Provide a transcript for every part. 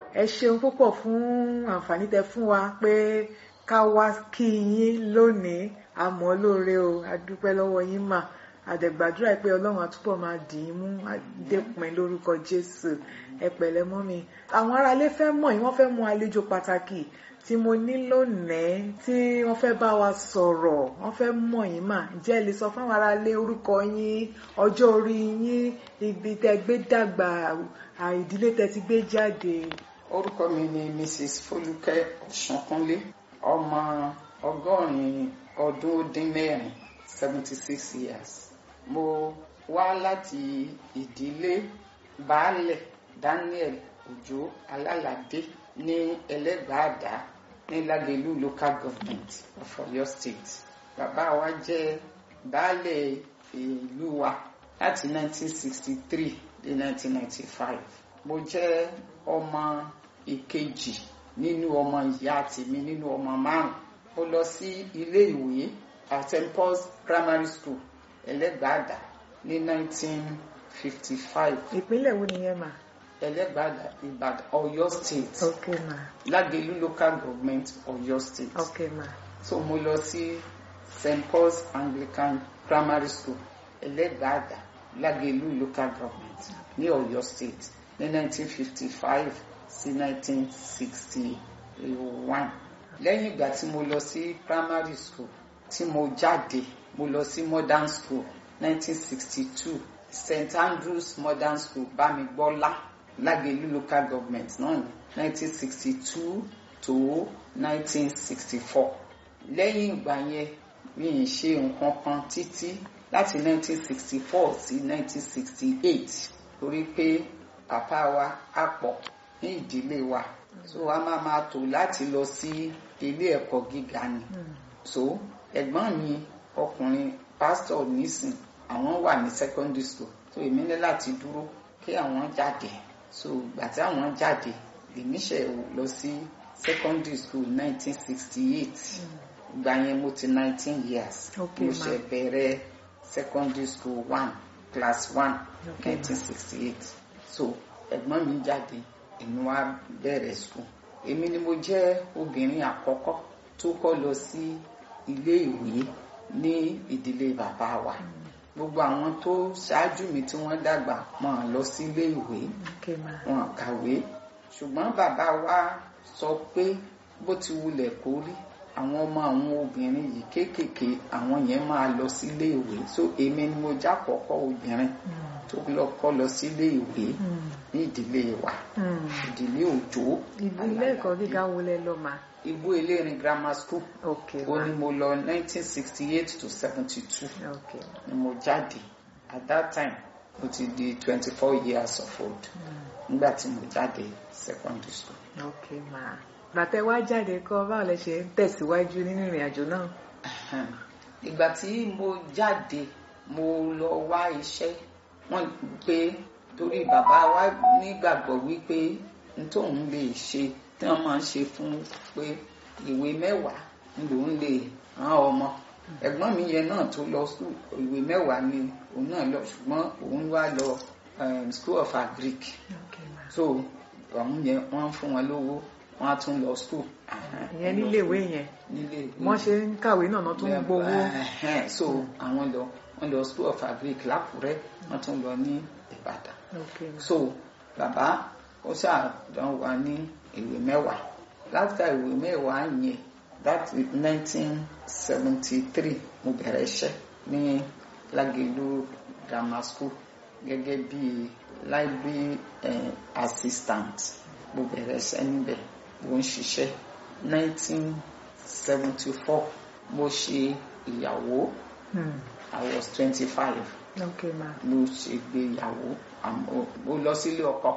ẹ ṣeun púpọ̀ fún àǹfààní tẹ fún wa pé ká wá kí yín lónìí àmọ́ lóore o adúpẹ́ lọ́wọ́ yín mà àdẹ̀gbàdúrà pé ọlọ́run àtúbọ̀ máa dì í mú dépin lórúkọ jésù ẹ pẹ̀lẹ́ mọ́ mi. àwọn aráalé fẹ́ mọ̀ yín wọ́n fẹ́ mú àlejò pàtàkì tí mo ní lónìí tí wọ́n fẹ́ bá wa sọ̀rọ̀ wọ́n fẹ́ mọ̀ yín mà ǹjẹ́ ẹ lè sọ fún àwọn aráalé orúkọ yín ọjọ́ orí yín ibi tẹ́ gbé dàgbà ìdílé tẹ́ ti gbé jáde. orúkọ mi ni mrs folúkẹ́ ọ̀ṣunkúnlé ọmọ ọgọ́rin ọdún ó dín mẹ́rin seventy six years mo wá láti ìdílé baálẹ̀ daniel òjó alálàdé ní ẹlẹ́gbàádá ní lágẹ̀lú local government of Ọ̀yọ́ state bàbá wa jẹ́ baálẹ̀ ìlú wa láti 1963 dé 1995 mo jẹ́ ọmọ ìkejì nínú ọmọ ìyá tèmi nínú ọmọ márùn mo lọ sí ilé ìwé at St Paul's primary school ẹlẹ́gbàádà ní 1955 ìpínlẹ̀ wo nìyẹn mà. ẹlẹ́gbàádà ìbàdàn Ọ̀yọ́ state ok mà lágẹ̀lú local government Ọ̀yọ́ state ok mà so mo lọ sí St Paul's Anglican primary school ẹlẹ́gbàádà lágẹ̀lú local government ní Ọ̀yọ́ state ní 1955 sí 1961 lẹ́yìn ìgbà tí mo lọ sí primary school tí mo jáde mo lọ sí modern school 1962 St Andrews modern school bámigbọ́lá lágẹ̀lú local government náà ní 1962 to 1964 lẹ́yìn ìgbà yẹn mi ì ṣe nǹkan kan títí láti 1964 sí 1968 torí pé bàbá wa á pọ̀ ní ìdílé wa so a máa máa tò láti lọ sí ilé ẹ̀kọ́ gíga ni so ẹ̀gbọ́n mi ọkùnrin pásítọ̀ nísìn àwọn wà ní secondary school so èmi ní láti dúró kí àwọn jáde so ìgbà tí àwọn jáde èmi ṣe lọ sí secondary school 1968 ìgbà yẹn mo ti 19 years Okay, mo ma. ṣe bẹ̀rẹ̀ secondary school one class one Okay, ma. 1968 so ẹ̀gbọ́n mi jáde èmi wá bẹ̀rẹ̀ school èmi ni mo jẹ́ obìnrin àkọ́kọ́ tó kọ́ lọ sí ilé ìwé ní ìdílé bàbá wa gbogbo àwọn tó ṣáájú mi tí wọ́n dàgbà wọn lọ sí ilé ìwé ok mà wọn kàwé ṣùgbọ́n bàbá wa sọ pé bó ti wulẹ̀ kó rí àwọn ọmọ àwọn obìnrin yìí kéékèèké àwọn yẹn máa lọ sílé ìwé so èmi ni mo jákọ̀ọ́kọ́ obìnrin tó lọ kọ́ lọ sílé ìwé ní ìdílé wa ìdílé òjò ilé ẹ̀kọ́ gíga wo lẹ lọ mà. igbó elérin grammar school ok ó mà ní mo lọ 1968 to 72 ok ni mo jáde at that time mo ti di 24 years of old nígbà tí mo jáde secondary school. ok mà. bàtẹ wá jáde kọ́ báwo lẹ ṣe ń tẹ̀síwájú nínú ìrìn àjò náà. Ahem. ìgbà tí mo jáde mo lọ wá iṣẹ́ wọ́n pé torí bàbá wa nígbàgbọ́ wípé n tóun lè ṣe tí wọ́n máa ń ṣe fún pé ìwé mẹ́wàá ń lòun lè rán ọmọ ẹ̀gbọ́n mi yẹn náà tó lọ school ìwé mẹ́wàá ni òun náà lọ ṣùgbọ́n òun wá lọ um, school of agric ok mà. so àwọn yẹn wọ́n fún wọn lówó wọ́n á tún lọ school. Ahem. ìyẹn níléèwé yẹn nílé ìwé wọ́n ṣe ń kàwé náà náà tún ń gbowó. Ẹhẹ́n, so àwọn lọ wọ́n lọ school of agric lákùrẹ́ wọ́n tún lọ ní ìbàdàn ok mà. so bàbá ó ṣàdán wa ní ìwé mẹ́wàá láfíà ìwé mẹ́wàá yẹn that is nineteen seventy three mo bẹ̀rẹ̀ iṣẹ́ ní lágẹ̀lú grammar school gẹ́gẹ́ bí library eh, assistant mo bẹ̀rẹ̀ iṣẹ́ níbẹ̀ mo ń ṣiṣẹ́ nineteen seventy four mo ṣe ìyàwó Hmm. I was twenty five ok mà. mo ṣègbéyàwó àmọ́ mo lọ sílé ọkọ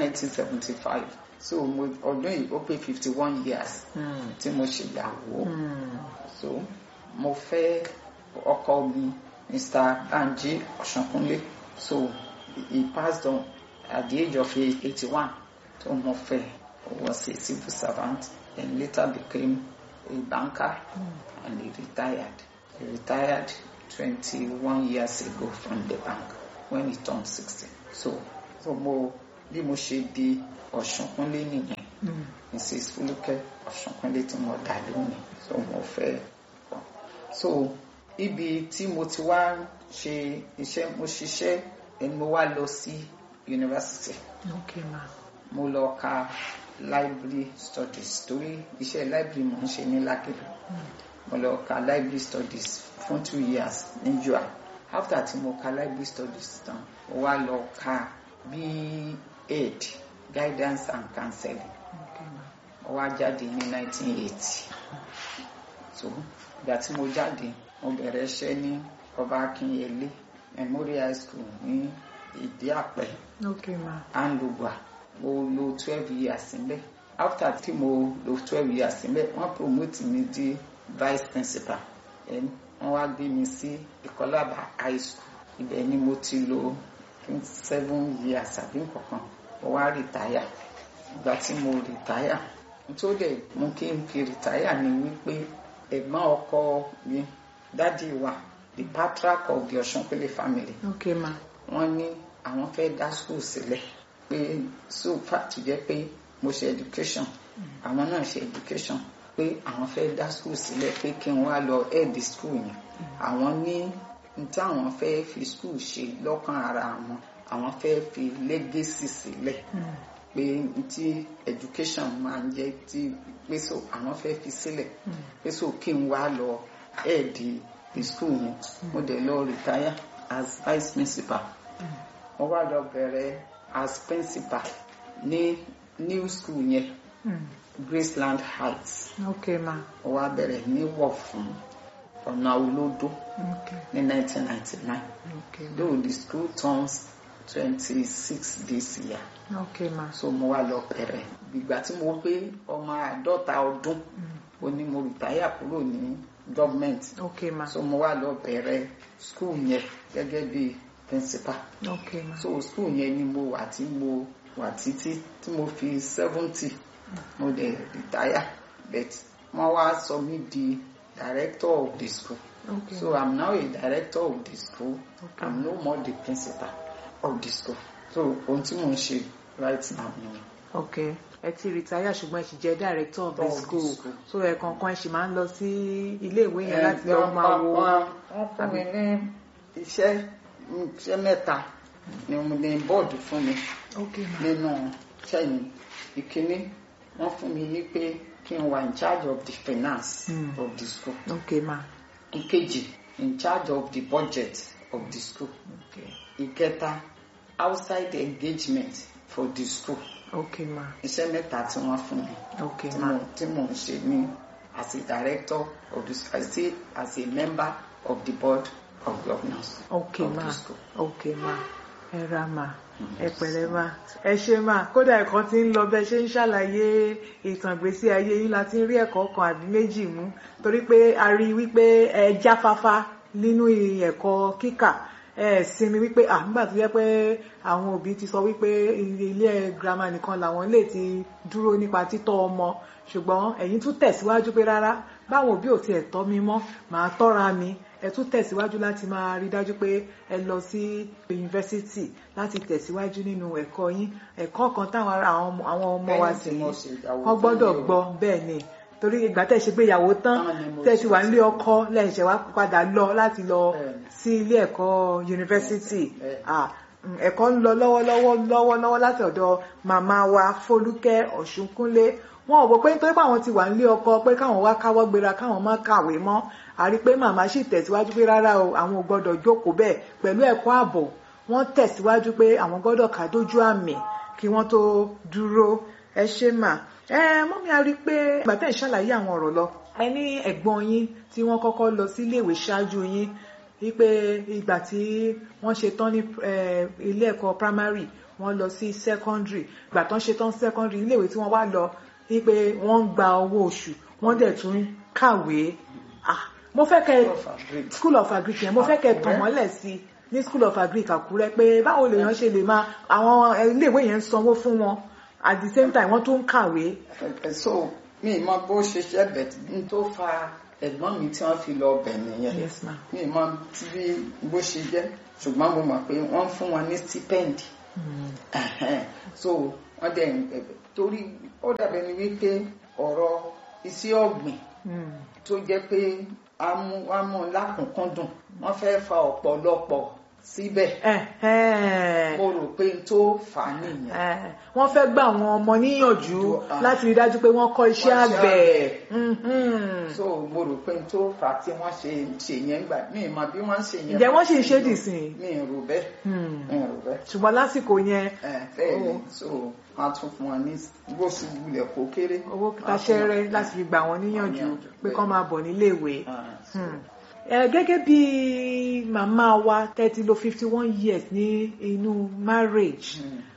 1975 so mo ọdún yìí ó pé 51 years Hmm. tí mo ṣèyàwó Hmm. so mo fẹ́ ọkọ mi Mr. Banji Ọ̀ṣunkúnlé so he passed on at the age of 81 so mo fẹ́ was a civil servant and later became a banker and he retired he retired 21 years ago from the bank when he turned 60 so so mo bí mo ṣe di ọ̀ṣunkúnlé nìyẹn Mm. mrs fúlùkẹ́ ọ̀ṣunkúnlé tí mo dà lónìí so mo fẹ́ pọ̀ so ibi tí mo ti wá ṣe iṣẹ́ mo ṣiṣẹ́ ẹni mo wá lọ sí yunifásitì Okay ma. mo lọ ka library studies torí iṣẹ́ library mo ń ṣe ní lákìlú mo lọ ka library studies fún two years ní jua after tí mo ka library studies tán mo wá lọ ka B.Ed guidance and counseling Okay ma. mo wá jáde ní 1980 so ìgbà tí mo jáde mo bẹ̀rẹ̀ iṣẹ́ ní ọba akínyẹlé memorial high school ní ìdí àpẹ Okay ma. andugba mo lo twelve years níbẹ̀ after tí mo lo twelve years níbẹ̀ wọ́n promote mi di vice principal then wọ́n wá gbé mi sí ìkọlábà high school ibẹ̀ ni mo ti lo seven years àbí nǹkankan mo wá retire ìgbà tí mo retire tó dẹ̀ mú kí n fi retire ni wípé ẹ̀gbọ́n ọkọ mi dádì wa the patriarch of the Ọ̀ṣunkúnlé family Okay ma. wọ́n ní àwọn fẹ́ dá school sílẹ̀ pé so far tó jẹ́ pé mo ṣe education àwọn náà ṣe education pé àwọn fẹ́ dá school sílẹ̀ pé kí n wá lọ head school yẹn àwọn ní n tí àwọn fẹ́ fi school ṣe lọ́kàn ara àwọn àwọn fẹ́ fi legacy sílẹ̀ Mm. pé n tí education máa ń jẹ́ tí pé so àwọn fẹ́ fi sílẹ̀ Mm. pé so kí n wá lọ head the school yẹn mo dẹ̀ lọ retire as vice principal mo wá lọ bẹ̀rẹ̀ as principal ní new school yẹn Mm. Graceland Heights Okay ma. mo wá bẹ̀rẹ̀ ní Wọ̀fún ọ̀nà olódó Okay. ní 1999 Okay ma. though the school turns 26 this year Okay ma. so mo wá lọ bẹ̀rẹ̀ ìgbà tí mo pé ọmọ àádọ́ta ọdún ó ní mo rìtáyà kúrò ní government Okay ma. so mo wá lọ bẹ̀rẹ̀ school yẹn gẹ́gẹ́ bí principal Okay ma. so school yẹn ni mo wà tí mo wà títí tí mo fi seventy mo dẹ̀ retire but wọ́n wá sọ mí di director of the school Okay. so i'm now a director of the school Okay. i'm no more the principal of the school so ohun tí mo ń ṣe right now nìyẹn. Okay. ẹ ti retire ṣùgbọ́n ẹ sì jẹ́ director of the Of the school school. so ẹ̀ẹ̀kọ̀ọ̀kan ẹ sì máa ń lọ sí ilé ìwé yẹn láti lọ máa wo wọ́n fún mi ní iṣẹ́ iṣẹ́ mẹ́ta ni mo ní bọ́ọ̀dù fún mi Okay ma. nínú iṣẹ́ yìí ìkíní wọ́n fún mi ní pé kí n wà in charge of the finance Mm. of the school Okay ma. ìkejì in charge of the budget of the school Okay. ìkẹta outside engagement for the school Okay ma. iṣẹ́ mẹ́ta tí wọ́n fún mi Okay tí ma. mo tí mo ń ṣe ní as a director of the school I still as a member of the board of governors Okay of ma. the school. Okay ma. ẹ ra ma. ẹ pẹ̀lẹ́ ma. ẹ ṣe ma. kódà ẹ̀kọ́ ti ń lọ bẹ́ẹ̀ ṣe ń ṣàlàyé ìtàn ìgbésí ayé yín la ti ń rí ẹ̀kọ́ kan àbí méjì mú torí pé a rí wípé ẹ jáfáfá nínú ẹ̀kọ́ kíkà ẹ sinmi wípé à nígbà tó yẹ pé àwọn òbí ti sọ wípé ilé girama nìkan làwọn lè ti dúró nípa títọ́ ọmọ ṣùgbọ́n ẹ̀yin tún tẹ̀síwájú pé rárá báwọn òbí ò tiẹ̀ tọ́ mi mọ́ màá tọ́ra mi ẹ tún tẹ̀síwájú láti máa rí dájú pé ẹ lọ sí yunifásítì láti tẹ̀síwájú nínú ẹ̀kọ́ yín ẹ̀kọ́ kan táwọn ará àwọn ọmọ- àwọn ọmọ wa Lẹ́yìn sì tí mo ṣe ìyàwó wọ́n gbọ́dọ̀ fún mi o. gbọ́ bẹ́ẹ̀ ni torí ìgbà tẹ̀ ṣe gbéyàwó tán Táwọn ni mo tẹ̀ ti wà ṣe nílé ọkọ lẹ́yìn ṣẹ̀ wá padà lọ láti lọ Bẹ́ẹ̀ni. sí ilé ẹ̀kọ́ yunifásítì Bẹ́ẹ̀ni. Ah, mm, ẹ̀kọ́ ń lọ lọ́wọ́lọ́wọ́ lọ́wọ́lọ́wọ́ láti ọ̀dọ̀ màmá wa Fọlúkẹ́ Ọ̀ṣunkúnlé wọn ò wò pé nítorí pé àwọn ti wà nílé ọkọ pé káwọn wá káwọ́ gbéra káwọn má kàwé mọ́ a rí pé màmá sì tẹ̀síwájú pé rárá o àwọn ò gbọ́dọ̀ jókòó bẹ́ẹ̀ pẹ̀lú ẹ̀kọ́ ààbọ̀ wọ́n tẹ̀síwájú pé àwọn gbọ́dọ̀ ká dójú àmì kí wọ́n tó dúró ẹ ṣe mà ẹ mọ́mí a rí pé ìgbà tẹ̀ ń ṣàlàyé àwọn ọ̀rọ̀ lọ ẹ ní ẹ̀gbọ́n yín tí wọ́n kọ́kọ́ lọ sí iléèwé ṣáájú yín wípé ìgbà tí wọ́n ṣe tán ní eh, ilé ẹ̀kọ́ primary wọ́n lọ sí secondary ìgbà tán ṣe tán secondary iléèwé tí wọ́n wá lọ wípé wọ́n ń gba owó oṣù wọ́n dẹ̀ tún kàwé ah mo fẹ́ kẹ́ Of agric. school of agric yẹn mo fẹ́ kẹ́ tàn mọ́lẹ̀ sí i ní school of agric àkúrẹ́ pé báwo lèèyàn ṣe lè máa àwọn iléèwé yẹn ń sanwó fún wọn at the same time wọ́n tún ń kàwé. Ẹ- so mi mọ bó ṣe ṣe bẹ̀ n tó fa ẹ̀gbọ́n mi tí wọ́n fi lọ bẹ̀ nìyẹn yes ma mi mọ tí bí bó ṣe jẹ́ ṣùgbọ́n mo mọ̀ pé wọ́n fún wọn ní stipend so wọ́n dẹ̀ ń bẹ̀bẹ̀ torí ó dàbẹ̀ ni wípé ọ̀rọ̀ iṣẹ́ ọ̀gbìn tó jẹ́ pé amú lákùnkúndùn wọ́n fẹ́ fa ọ̀pọ̀lọpọ̀ síbẹ̀ mo rò pé n tó fà á nìyẹn. wọ́n fẹ́ gbà àwọn ọmọ níyànjú láti rí dájú pé wọ́n kọ́ iṣẹ́ àgbẹ̀. so mo rò pé n tó fà á tí wọ́n ṣe ṣe yẹn gbà mí ìmọ̀ bí wọ́n ṣe yẹn. ǹjẹ́ wọ́n sì ń ṣe dìsìn. mi ì rò bẹ́ẹ̀ mi ì rò bẹ́ẹ̀. ṣùgbọ́n lásìkò yẹn. bẹ́ẹ̀ ni so wọ́n tún fún wọn ní bó sì wulẹ̀ kó kéré. owó taṣẹ́rẹ́ láti fi gbà wọ́n níyànjú pé kán máa bọ̀ níléèwé gẹ́gẹ́ bí màmá wa thirty lo fifty one years ní inú marriage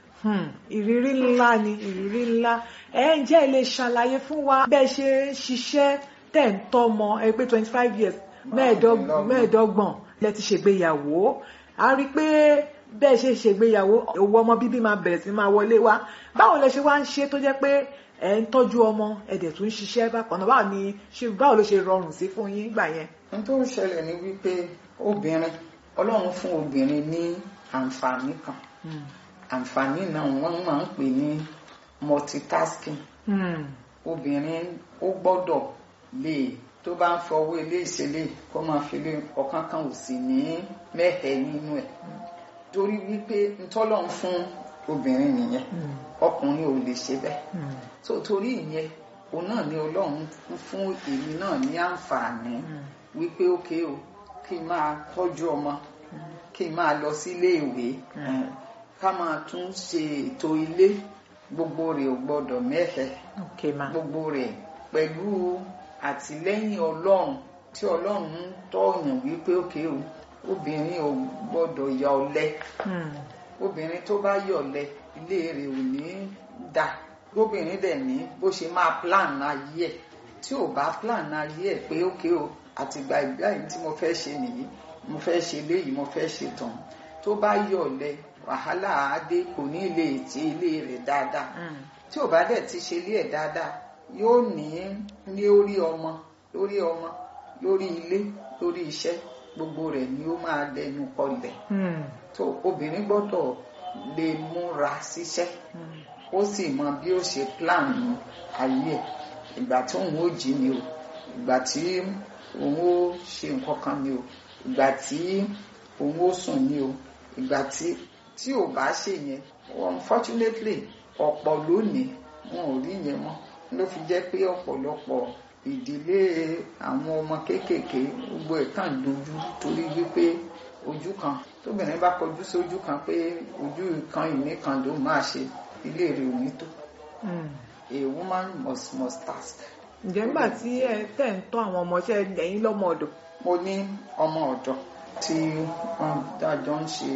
ìrírí ńlá ni ìrírí ńlá ẹ ǹjẹ́ ẹ lè ṣàlàyé fún wa bẹ́ẹ̀ ṣe ń ṣiṣẹ́ tẹ̀ ń tọ́mọ ẹ pé twenty five years mẹ́ẹ̀ẹ́dọ́gbọ̀n lẹ ti ṣègbéyàwó a rí i pé bẹ́ẹ̀ ṣe ṣègbéyàwó owó ọmọ bíbí máa bẹ̀rẹ̀ sí máa wọlé wá báwo lẹ ṣe wá ń ṣe tó jẹ́ pé ẹ ń tọ́jú ọmọ ẹ dẹ̀ tún ń ṣiṣẹ́ bákan náà báwo ni báwo ló ṣe rọrùn sí fún yín gbà yẹn n tó ń ṣẹlẹ̀ ni wípé obìnrin ọlọ́run fún obìnrin ní àǹfààní kan àǹfààní náà wọ́n máa ń pè ní multitasking obìnrin ó gbọ́dọ̀ lè tó bá ń fọwọ́ ilé ìṣẹ̀lẹ̀ kó máa fi lé ọ̀kan kan ò sì ní mẹ́hẹ̀ẹ́ nínú ẹ̀ torí wípé ntọ́lọ́run fún obìnrin nìyẹn ọkùnrin ò lè ṣe bẹ́ẹ̀ so torí ìyẹn òun náà ni ọlọ́run fún èmi náà ní àǹfààní wípé ókè o kí n máa tọ́jú ọmọ kí n máa lọ sílé ìwé ká máa tún ṣe ètò ilé gbogbo rẹ̀ ò gbọ́dọ̀ mẹ́fẹ̀ gbogbo rẹ̀ pẹ̀lú àtìlẹ́yìn ọlọ́run tí ọlọ́run ń tọ̀yàn wípé ókè o obìnrin ò gbọ́dọ̀ ya ọ̀lẹ obìnrin tó bá yọ̀lẹ ilé rẹ̀ ò ní dà gómìnrin dẹ̀ ní bó ṣe máa plan ayé ẹ̀ tí ò bá plan ayé ẹ̀ pé ókè o àtìgbà ìgbà yìí tí mo fẹ́ ṣe nìyí mo fẹ́ ṣe léyìí mo fẹ́ ṣe tàn tó bá yọ̀lẹ wàhálà àádé kò ní lè ti ilé rẹ̀ dáadáa tí ò bá dẹ̀ ti ṣe ilé ẹ̀ dáadáa yóò ní ní orí ọmọ lórí ọmọ lórí ilé lórí iṣẹ́ gbogbo rẹ̀ ni ó máa dẹnu kọlẹ̀ tó obìnrin gbọ́dọ̀ lè múra síṣẹ́ ó sì mọ bí ó ṣe plan ayé ẹ̀ ìgbà tí òun ó jí ni o ìgbà tí òun ó ṣe nǹkan kan ni o ìgbà tí òun ó sùn ni o ìgbà tí tí ò bá ṣe yẹn unfortunately ọ̀pọ̀ lónìí wọn ò rí yẹn mọ́ ló fi jẹ́ pé ọ̀pọ̀lọpọ̀ ìdílé àwọn ọmọ kéékèèké gbogbo ẹ̀ kàn dojú torí wípé ojú kan tóbìnrin bá kọjú sójú kan pé ojú kan ìní kan ló máa ṣe ilé rẹ̀ ò ní tó a woman must must task. ǹjẹ́ nígbà tí ẹ tẹ̀ ń tọ́ àwọn ọmọọṣẹ́ ẹ̀yìn lọ́mọ ọ̀dọ̀. mo ní ọmọ ọ̀dọ̀ tí wọ́n dájọ́ ń ṣe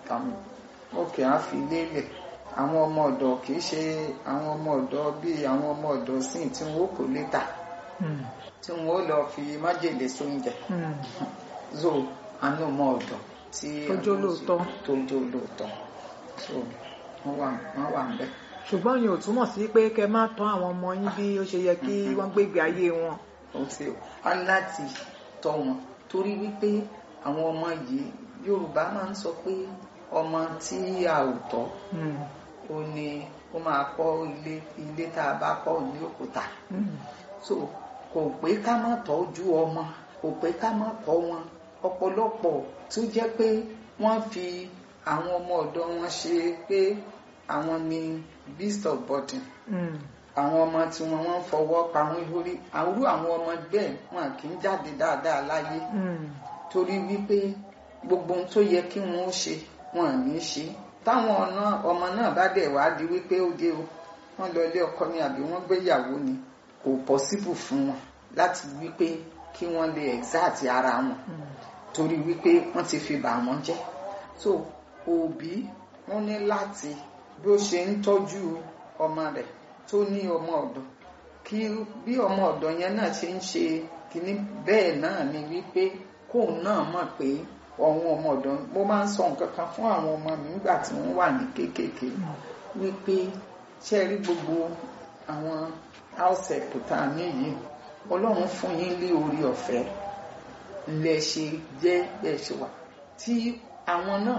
òkè á fi lélẹ̀ àwọn ọmọ ọ̀dọ̀ kì í ṣe àwọn ọmọ ọ̀dọ̀ bíi àwọn ọmọ ọ̀dọ̀ sín tí wọ́n kò létà tí wọ́n lọ fi májèlé sóúnjẹ so àánú ọmọ ọ̀dọ̀ tí tó jó lóòótọ́ tó jó lóòótọ́ so wọ́n wà wọ́n wà ń bẹ̀. ṣùgbọ́n yìí ò túmọ̀ sí pé kẹ́ máa tọ́ àwọn ọmọ yín bí ó ṣe yẹ kí wọ́n gbégbé ayé wọn. ó ti wá láti tọ́ wọn torí wípé àwọn ọmọ yìí Yorùbá máa ń sọ pé ọmọ tí a ò tọ́ ó ní ó máa kọ́ ilé ilé tá a bá kọ́ ní òkúta so kò pé ká má tọ́jú ọmọ kò pé ká má kọ́ wọn ọ̀pọ̀lọpọ̀ tó jẹ́ pé wọ́n fi àwọn ọmọ ọ̀dọ́ wọn ṣe pé àwọn ni beast of burden àwọn ọmọ tí wọn wọ́n fọwọ́ pa wọn lórí àwúrò àwọn ọmọ bẹ́ẹ̀ wọn kì í jáde dáadáa láyé torí wípé gbogbo ohun tó yẹ kí wọn ó ṣe wọn à ní ṣe táwọn ọmọ náà bá dẹ̀ wá di wípé ó dé o wọ́n lọ ilé ọkọ ni àbí wọ́n gbéyàwó ni kò possible fún wọn láti wípé kí wọ́n lè exact ara wọn torí wípé wọ́n ti fi bà wọ́n jẹ́ so òbí wọ́n ní láti bí ó ṣe ń tọ́jú ọmọ rẹ̀ tó ní ọmọ ọ̀dọ̀ kí bí ọmọ ọ̀dọ̀ yẹn náà ṣe ń ṣe kíní bẹ́ẹ̀ náà ni wípé kóun náà mọ̀ pé ọ̀hún ọmọ ọ̀dọ̀ mo máa ń sọ nǹkan kan fún àwọn ọmọ mi nígbà tí wọ́n wà ní kéékèèké wípé ṣe rí gbogbo àwọn house help tá a ní yìí ọlọ́run fún yín lé orí ọ̀fẹ́ lẹ ṣe jẹ́ bẹ́ẹ̀ ṣe wà tí àwọn náà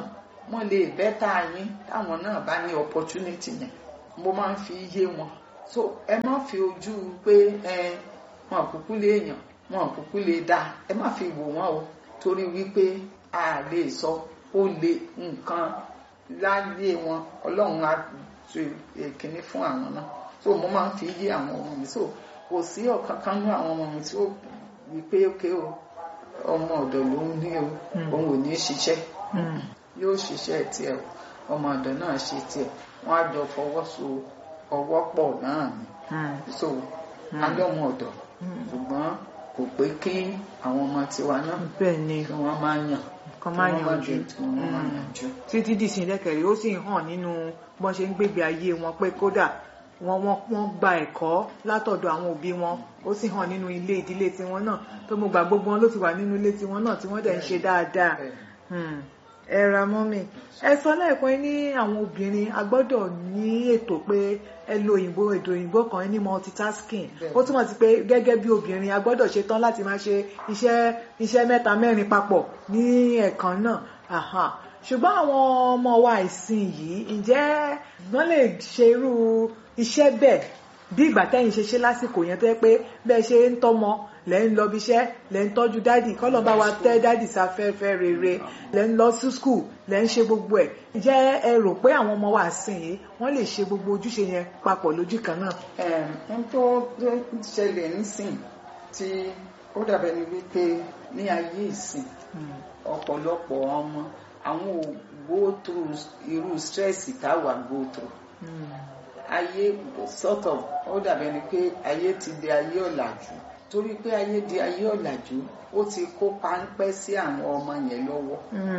wọ́n lè bẹ́tà yín táwọn náà bá ní opportunity yẹn mo máa ń fi yé wọn so ẹ má fi ojú pé ẹ wọn kúkú lè yàn wọn kúkú lè dá ẹ má fi wò wọn o torí wípé a lè sọ ó lè nǹkan láyé wọn ọlọ́run á tu èkíní fún àwọn náà so mo máa ń fi yé àwọn ọmọ mi so kò sí ọ̀kan kan ní àwọn ọmọ mi tí ó wí pé ókè o ọmọ ọ̀dọ̀ ló ń ní o òun ò ní ṣiṣẹ́ yóò ṣiṣẹ́ tiẹ̀ o ọmọ ọ̀dọ̀ náà ṣe tiẹ̀ wọ́n á jọ fọwọ́so ọwọ́ pọ̀ náà ni so alọ́mọ ọ̀dọ̀ ṣùgbọ́n kò pé kí àwọn ọmọ tiwa náà bẹ́ẹ̀ ni kí wọ́n máa yàn kan máa kí wọ́n yànjú jẹ tí wọ́n máa yànjú. títí dìsìn lẹ́kẹ̀rẹ́ ó sì ń hàn nínú bọ́n ṣe ń gbégbé ayé wọn pé kódà wọ́n wọ́n wọ́n gba ẹ̀kọ́ látọ̀dọ̀ àwọn òbí wọn ó sì hàn nínú ilé ìdílé tiwọn náà tó mo gbà gbogbo wọn ló ti wà nínú ilé tiwọn náà tí wọ́n dẹ̀ ń ṣe dáadáa Hmm. ẹ ra mọ́mì ẹ sọ lẹ́ẹ̀kan ẹ ní àwọn obìnrin a gbọ́dọ̀ ní ètò pé ẹ lo òyìnbó èdè òyìnbó kan ẹ ní multitasking Bẹ́ẹ̀. ó túmọ̀ sí pé gẹ́gẹ́ bí obìnrin a gbọ́dọ̀ ṣe tán láti máa ṣe iṣẹ́ iṣẹ́ mẹ́ta mẹ́rin papọ̀ ní ẹ̀kan náà Aha. ṣùgbọ́n àwọn ọmọ wa ìsìn yìí ǹjẹ́ wọ́n lè ṣe irú iṣẹ́ bẹ́ẹ̀ bí ìgbà tẹ́yìn ṣe ṣe lásìkò yẹn tó yẹ pé bẹ́ẹ̀ ṣe ń tọ́mọ lẹ́ ń lọ bí iṣẹ́ lẹ́ ń tọ́jú dádì kọ́lọ́ bá wa tẹ́ dádì sáfẹ́fẹ́ rere lẹ́ ń lọ sí skul lẹ́ ń ṣe gbogbo ẹ̀ ǹjẹ́ ẹ rò pé àwọn ọmọ wa sìn yìí wọ́n lè ṣe gbogbo ojúṣe yẹn papọ̀ lójú kan náà. ẹ̀ẹ́n tó tó ṣẹlẹ̀ nísìn tí ó dàbẹ̀ ni wípé ní ayé ìsìn ọ̀pọ̀lọpọ̀ ọmọ àwọn ò go through irú stress táwa go through ayé sort of ó dàbẹ̀ ni pé ayé ti di ayé ọ̀làjú torí pé ayé di ayé ọ̀làjú ó ti kó páńpẹ́ sí àwọn ọmọ yẹn lọ́wọ́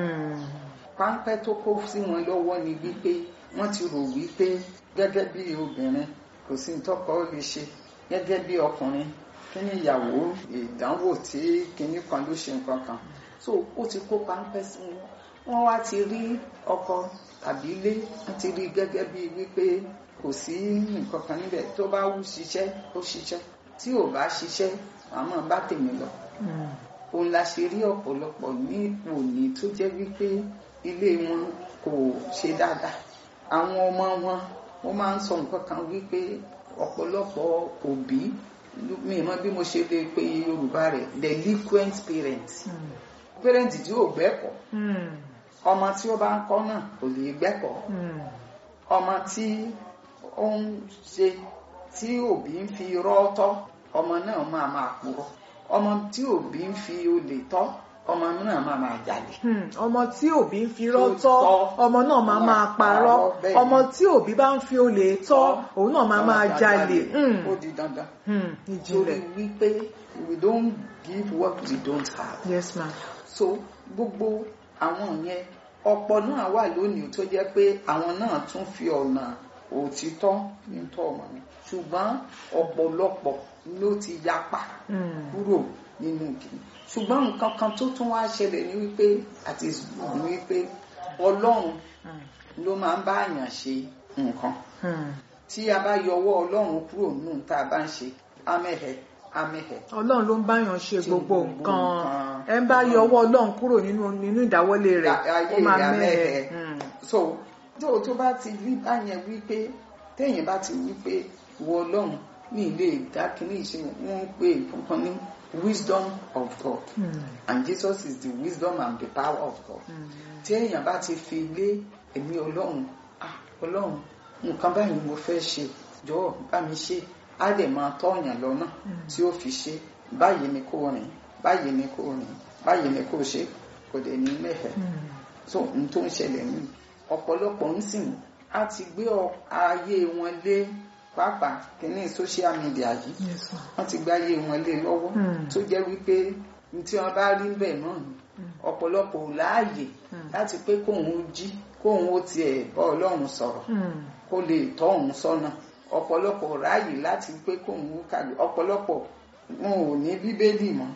páńpẹ́ tó kó sí wọn lọ́wọ́ ni wípé wọ́n ti rò wípé gẹ́gẹ́ bí obìnrin kò sí tọ́kọ lè ṣe gẹ́gẹ́ bí ọkùnrin kí ni ìyàwó ìdánwò tí kinní kan ló ṣe nǹkan kan so ó ti kó páńpẹ́ sí wọn wọ́n wá ti rí ọkọ tàbí ilé wọ́n ti rí gẹ́gẹ́ bí wípé kò sí nǹkan kan níbẹ̀ tó bá wù ṣiṣẹ́ ó ṣiṣẹ́ tí ò bá ṣiṣẹ́ àmọ́ bá tèmi lọ òun la ṣe rí ọ̀pọ̀lọpọ̀ ní ipò ní tó jẹ́ wípé ilé wọn kò ṣe dáadáa àwọn ọmọ wọn wọ́n máa ń sọ nǹkan kan wípé ọ̀pọ̀lọpọ̀ òbí mi mọ̀ bí mo ṣe lè pe Yorùbá rẹ̀ delinquent parents parent tí ò gbẹ́kọ̀ọ́ ọmọ tí ó bá ń kọ́ náà kò lè gbẹ́kọ̀ọ́ ọmọ tí ó ń ṣe tí òbí ń fi rọ́ tọ́ ọmọ náà máa máa purọ́ ọmọ tí òbí ń fi olè tọ́ ọmọ náà máa máa jalè. ọmọ tí òbí ń fi irọ́ tọ́ ọmọ náà máa máa parọ́ ọmọ tí òbí bá ń fi olè tọ́ òun náà máa máa jalè. ó di dandan. ìjìnlẹ̀. torí wípé we don't give what we don't have. yes ma. so gbogbo àwọn yẹn ọ̀pọ̀ náà wà lónìí tó jẹ́ pé àwọn náà tún fi ọ̀nà òtítọ́ ní tọ́ ọmọ mi ṣùgbọ́n ọ̀pọ̀lọpọ̀ ló ti yapa kúrò nínú kìnnì ṣùgbọ́n nǹkan kan tó tún wá ṣẹlẹ̀ ní wípé àti ní wípé ọlọ́run ló máa ń bá àyàn ṣe nǹkan tí a bá yọwọ́ ọlọ́run kúrò nínú tá a bá ń ṣe amẹ́hẹ̀ amẹ́hẹ̀. ọlọ́run ló ń báyàn ṣe gbogbo nǹkan ẹ ń bá yọwọ́ ọlọ́run kúrò nínú nínú ìdáwọ́lé rẹ̀ ó máa mẹ́hẹ̀. so tó tó bá ti rí báyẹn wípé téèyàn bá ti wípé wọ ọlọ́run ní ilé ìdákínní ìṣe wọn ń pè kankan ní wisdom of God mm. and Jesus is the wisdom and the power of God tí èèyàn bá ti fi lé ẹ̀mí ọlọ́run ah ọlọ́run nǹkan báyìí mo fẹ́ ṣe jọ̀wọ́ bá mi ṣe á dẹ̀ máa tọ́yàn lọ́nà tí ó fi ṣe báyìí ni kò rìn báyìí ni kò rìn báyìí ni kò ṣe kò dẹ̀ ní mẹ́fẹ̀ so n tó ń ṣẹlẹ̀ ní ọ̀pọ̀lọpọ̀ ń sìn á ti gbé ayé wọn lé pàápàá kìíní social media yìí wọ́n ti gbáyé wọn lé lọ́wọ́ tó jẹ́ wípé tí wọ́n bá rí bẹ́ẹ̀ náà ni ọ̀pọ̀lọpọ̀ ò láàyè láti pé kóun ó jí kóun ó tiẹ̀ bá ọlọ́run sọ̀rọ̀ kó lè tọ́ òun sọ́nà ọ̀pọ̀lọpọ̀ ráàyè láti pé kóun ó kàwé ọ̀pọ̀lọpọ̀ wọn ò ní bíbélì mọ́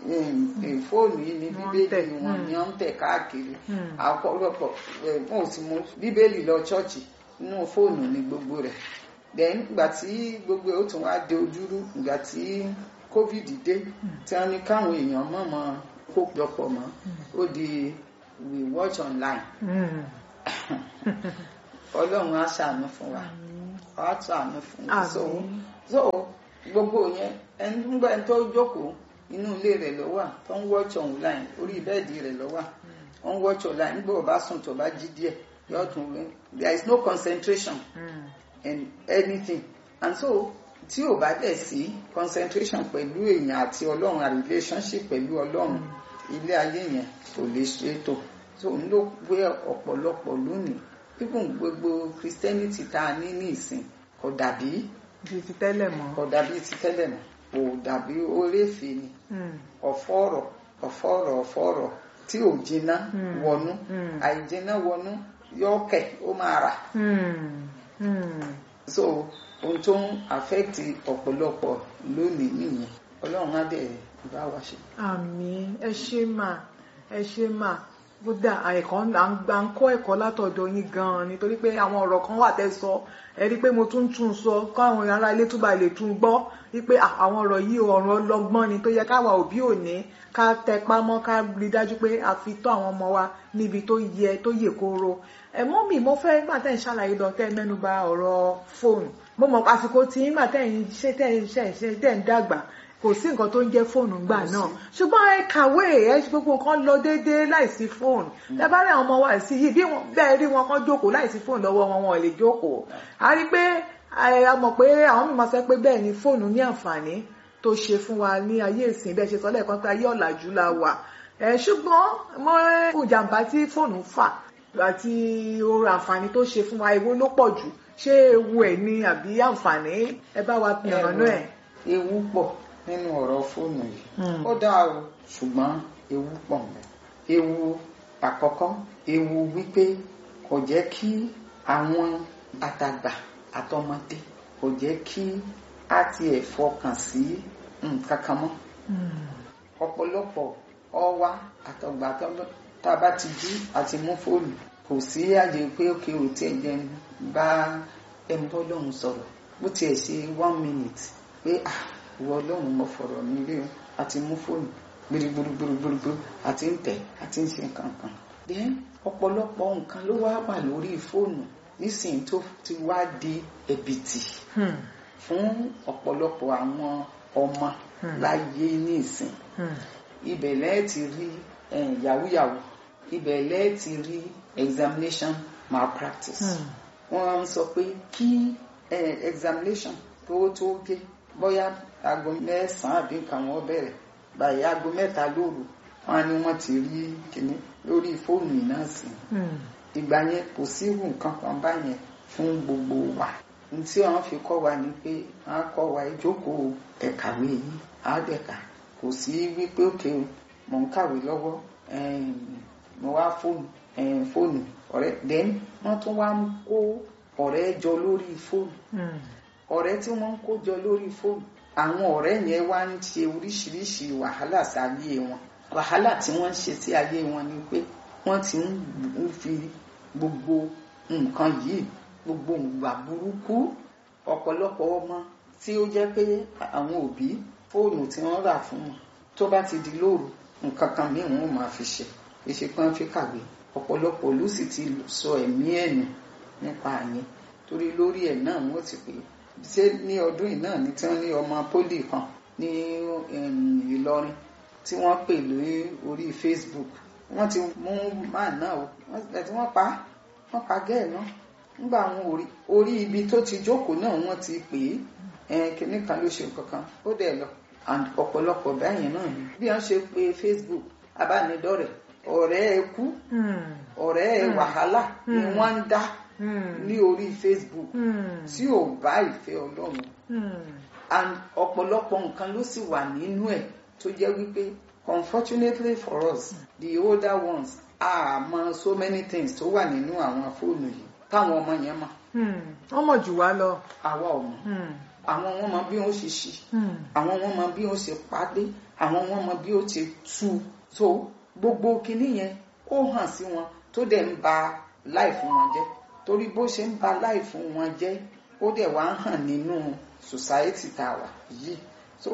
fóònù yìí ní bíbélì wọn ni wọ́n ń tẹ̀ káàkiri ọ̀pọ̀lọpọ̀ wọn ò sì mú bíbélì lọ ṣọ́ọ̀ṣì inú fóònù ní gbogbo rẹ̀ then ìgbà tí gbogbo ẹ̀ ó tún wá de ojúrú ìgbà tí covid dé tí wọ́n ní káwọn èèyàn mọ̀ mọ́ kó jọpọ̀ mọ́ ó di we watch online ọlọ́run á ṣàánú fún wa á ṣàánú fún wa so Àmín. so gbogbo yẹn ẹni nígbà tó jókòó inú ilé rẹ̀ ló wà tó ń watch online orí bẹ́ẹ̀dì rẹ̀ ló wà ó ń watch online nígbà ó bá sùn tó bá jí díẹ̀ yóò tún wí there is no concentration Mm. in anything and so tí ò bá dẹ̀ sí concentration pẹ̀lú èèyàn àti ọlọ́run a relationship pẹ̀lú ọlọ́run ilé ayé yẹn kò lè ṣe é tó so n ló gbé ọ̀pọ̀lọpọ̀ lónìí even gbogbo christianity tá a ní ní ìsìn kò dàbí bíi ti tẹ́lẹ̀ mọ́. kò dàbí ti tẹ́lẹ̀ mọ́ kò dàbí oréfè ni Mm. ọ̀fọ̀rọ̀ ọ̀fọ̀rọ̀ ọ̀fọ̀rọ̀ tí ò jiná Mm. wọnú Mm. àìjiná wọnú yọ̀ọ̀kẹ̀ ó máa rà Mm. Mm. so ohun tó ń affect ọ̀pọ̀lọpọ̀ lónìí nìyẹn ọlọ́run á dẹ̀ bá wa ṣe. àmín ẹ ṣé mà ẹ ṣé mà kódà ẹ̀kọ́ à ń à ń kọ́ ẹ̀kọ́ látọ̀dọ̀ yín gan-an nítorí pé àwọn ọ̀rọ̀ kan wà tẹ́ sọ ẹ rí i pé mo tún tún sọ káwọn ará ilé túbà lè tún gbọ́ wípé à, àwọn ọ̀rọ̀ yìí ọ̀rọ̀ ọlọ́gbọ́n ni tó yẹ káwa òbí òní ká tẹpá mọ́ ká rí dájú pé a fi tọ́ àwọn ọmọ wa níbi tó yẹ tó yè kóró ẹ mọ́ mi mo fẹ́ gbà tẹ́ ń ṣàlàyé lọ tẹ́ mẹ́nu bà ọ̀rọ̀ fóònù mo mọ̀ àsìkò tí nígbà tẹ́ ń ṣe tẹ́ ń ṣe ṣe tẹ́ ń dàgbà kò sí nǹkan tó ń jẹ́ fóònù gbà Kò sí. náà ṣùgbọ́n ẹ kàwé ẹ ṣe gbogbo nǹkan lọ déédéé láìsí fóònù ẹ bá rí àwọn ọmọ wa sí yìí bí wọn bẹ́ẹ̀ rí wọn kán jókòó láìsí fóònù lọ́wọ́ wọn wọn ò lè jókòó a rí pé ẹ, a mọ̀ pé àwọn mi máa sọ pé bẹ́ẹ̀ ni fóònù ní àǹfààní tó ṣe fún wa ní ayé ìsìn bẹ́ẹ̀ ṣe sọ lẹ́ẹ̀kan pé ayé ọ̀làjú la wà ẹ ṣùgbọ́n mo fún ìjàmbá tí fóònù fà àti oore àǹfààní tó ṣe fún wa èwo ló pọ̀ jù ṣé ewu ẹ̀ ni àbí àǹfààní ẹ bá wa yànnàná ẹ̀. ewu pọ̀ nínú ọ̀rọ̀ fóònù yìí Mm. ó dáa o ṣùgbọ́n ewu pọ̀ mẹ́ ewu àkọ́kọ́ ewu wípé kò jẹ́ kí àwọn àtàgbà àtọmọdé kò jẹ́ kí á tiẹ̀ fọkàn sí nǹkan kan mọ́ Mm. ọ̀pọ̀lọpọ̀ ọwá àtọ̀gbà àtọ̀gbà tá a bá ti jí àti mú fóònù kò sí àyè pé òkè ò tí ẹ̀ jẹ́ ń bá ẹni tó lóun sọ̀rọ̀ bó tiẹ̀ ṣe one minute pé ah ìwọ ọlọ́run mo fọ̀rọ̀ mi rí o àti mú fóònù gbirigbirigbirigbirigbiri àti ń tẹ̀ àti ń ṣe nǹkan kan. then ọ̀pọ̀lọpọ̀ nǹkan ló wá wà lórí fóònù nísìnyí tó ti wá di ẹ̀bìtì Hmm. fún ọ̀pọ̀lọpọ̀ àwọn ọmọ Hmm. láyé ní ìsìn Hmm. ibẹ̀ lẹ́ẹ̀ ti rí eh, yahoo yahoo ibẹ̀ lẹ́ẹ̀ ti rí examination malpractice Hmm. wọ́n ń sọ pé kí eh, examination tó tó gé bóyá aago mẹ́sàn-án àbí nǹkan wọn bẹ̀rẹ̀ báyìí aago mẹ́ta lóru wọn á ní wọ́n ti rí kíní lórí fóònù náà sí Hmm. ìgbà yẹn kò sí irú nǹkan kan báyẹn fún gbogbo wa ní tí wọ́n fi kọ́ wa ni pé wọ́n á kọ́ wa ìjókòó ẹ̀kàwé yìí á dẹ̀ka kò sí wípé òkè o mò ń kàwé lọ́wọ́ em, mo wá fóònù em, fóònù ọ̀rẹ́ then wọ́n tún wá ń kó ọ̀rẹ́ jọ lórí fóònù Hmm. ọ̀rẹ́ tí wọ́n ń kó jọ lórí fóònù àwọn ọ̀rẹ́ yẹn wá ń ṣe oríṣiríṣi wàhálà sí ayé wọn wàhálà tí wọ́n ń ṣe sí ayé wọn ni pé wọ́n ti ń ń fi gbogbo nǹkan yìí gbogbo ìwà burúkú ọ̀pọ̀lọpọ̀ ọmọ tí ó jẹ́ pé àwọn òbí fóònù tí wọ́n rà fún wọn tó bá ti di lóru nǹkan kan míì wọn ò máa fi ṣe èṣe pé wọ́n fi kàwé ọ̀pọ̀lọpọ̀ ló sì ti sọ ẹ̀mí ẹ̀ nù nípa yẹn torí lórí ẹ̀ náà wọ́n ti pè é ṣé ní ọdún yìí náà ni tí wọ́n ní ọmọ pólì kan ní em, Ìlọrin tí wọ́n pè lórí orí Facebook wọ́n ti mú máà náà o wọ́n tí wọ́n pa á wọ́n pa gẹ́ẹ̀ náà nígbà àwọn orí orí ibi tó ti jókòó náà wọ́n ti pè é ẹ̀ kìnnì kan ló ṣe nǹkan kan ó dẹ̀ lọ and ọ̀pọ̀lọpọ̀ báyìí náà ni bí wọ́n ṣe pè Facebook abánidọ́rẹ̀ ọ̀rẹ́ ẹ kú Hmm. ọ̀rẹ́ ẹ wàhálà ni Hmm. wọ́n ń dá Hmm. ní orí Facebook Hmm. tí ò bá ìfẹ́ Ọlọ́run Hmm. and ọ̀pọ̀lọpọ̀ nǹkan ló sì wà nínú ẹ̀ tó jẹ́ wípé unfortunately for us the older ones a mọ so many things tó wà nínú àwọn fóònù yìí táwọn ọmọ yẹn mọ̀ Hmm. wọ́n mọ̀ jù wá lọ. àwa ò mọ̀ Hmm. àwọn wọn mọ bí wọ́n ṣe ṣí Hmm. àwọn wọn mọ bí wọ́n ṣe pàdé àwọn wọn mọ bí ó ṣe tú so gbogbo kinní yẹn ó hàn sí wọn tó dẹ̀ ń ba láìfún wọn jẹ́ torí bó ṣe ń ba láìfún wọn jẹ́ ó dẹ̀ wá ń hàn nínú society tá a wà yìí so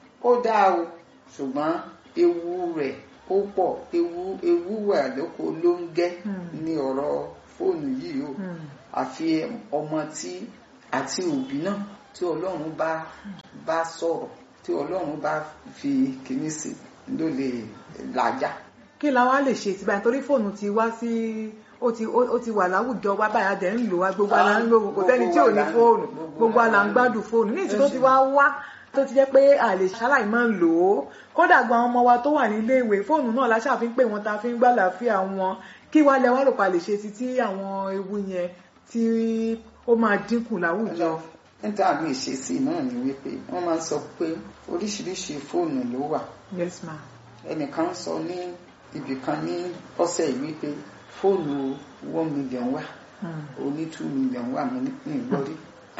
ó dáa o ṣùgbọ́n ewu rẹ̀ ó pọ̀ ewu ewu wà lóko ló ń gẹ́ Hmm. ní ọ̀rọ̀ fóònù yìí o Hmm. àfi ọmọ tí àti òbí náà tí ọlọ́run bá bá sọ̀rọ̀ tí ọlọ́run bá fi kíní sí ló lè làjà. kí la wá lè ṣe ti báyìí torí fóònù ti wá sí ó ti ó ó ti wà láwùjọ wa báyìí a dẹ̀ ń lò wá gbogbo ala ń lò kò sẹ́ni tí ò ní fóònù gbogbo ala ń gbádùn fóònù ní ìsìn tó ti wá wá tó ti jẹ́ pé a lè ṣaláì máa ń lò ó kódà gan àwọn ọmọ wa tó wà nílé ìwé fóònù náà la ṣáà fi ń pè wọn ta fi ń gbàlàáfíà wọn kí wá lẹ wá rò pa lè ṣe sí tí àwọn ewu yẹn tí ó máa dínkù láwùjọ. níta mi ìṣesí náà ni wípé wọ́n máa ń sọ pé oríṣiríṣi fóònù ló wà yes ma. ẹnìkan sọ ní ibìkan ní ọ̀sẹ̀ yìí wípé fóònù one million wà Hmm. oní two million wà mí ní ìgbọ́rí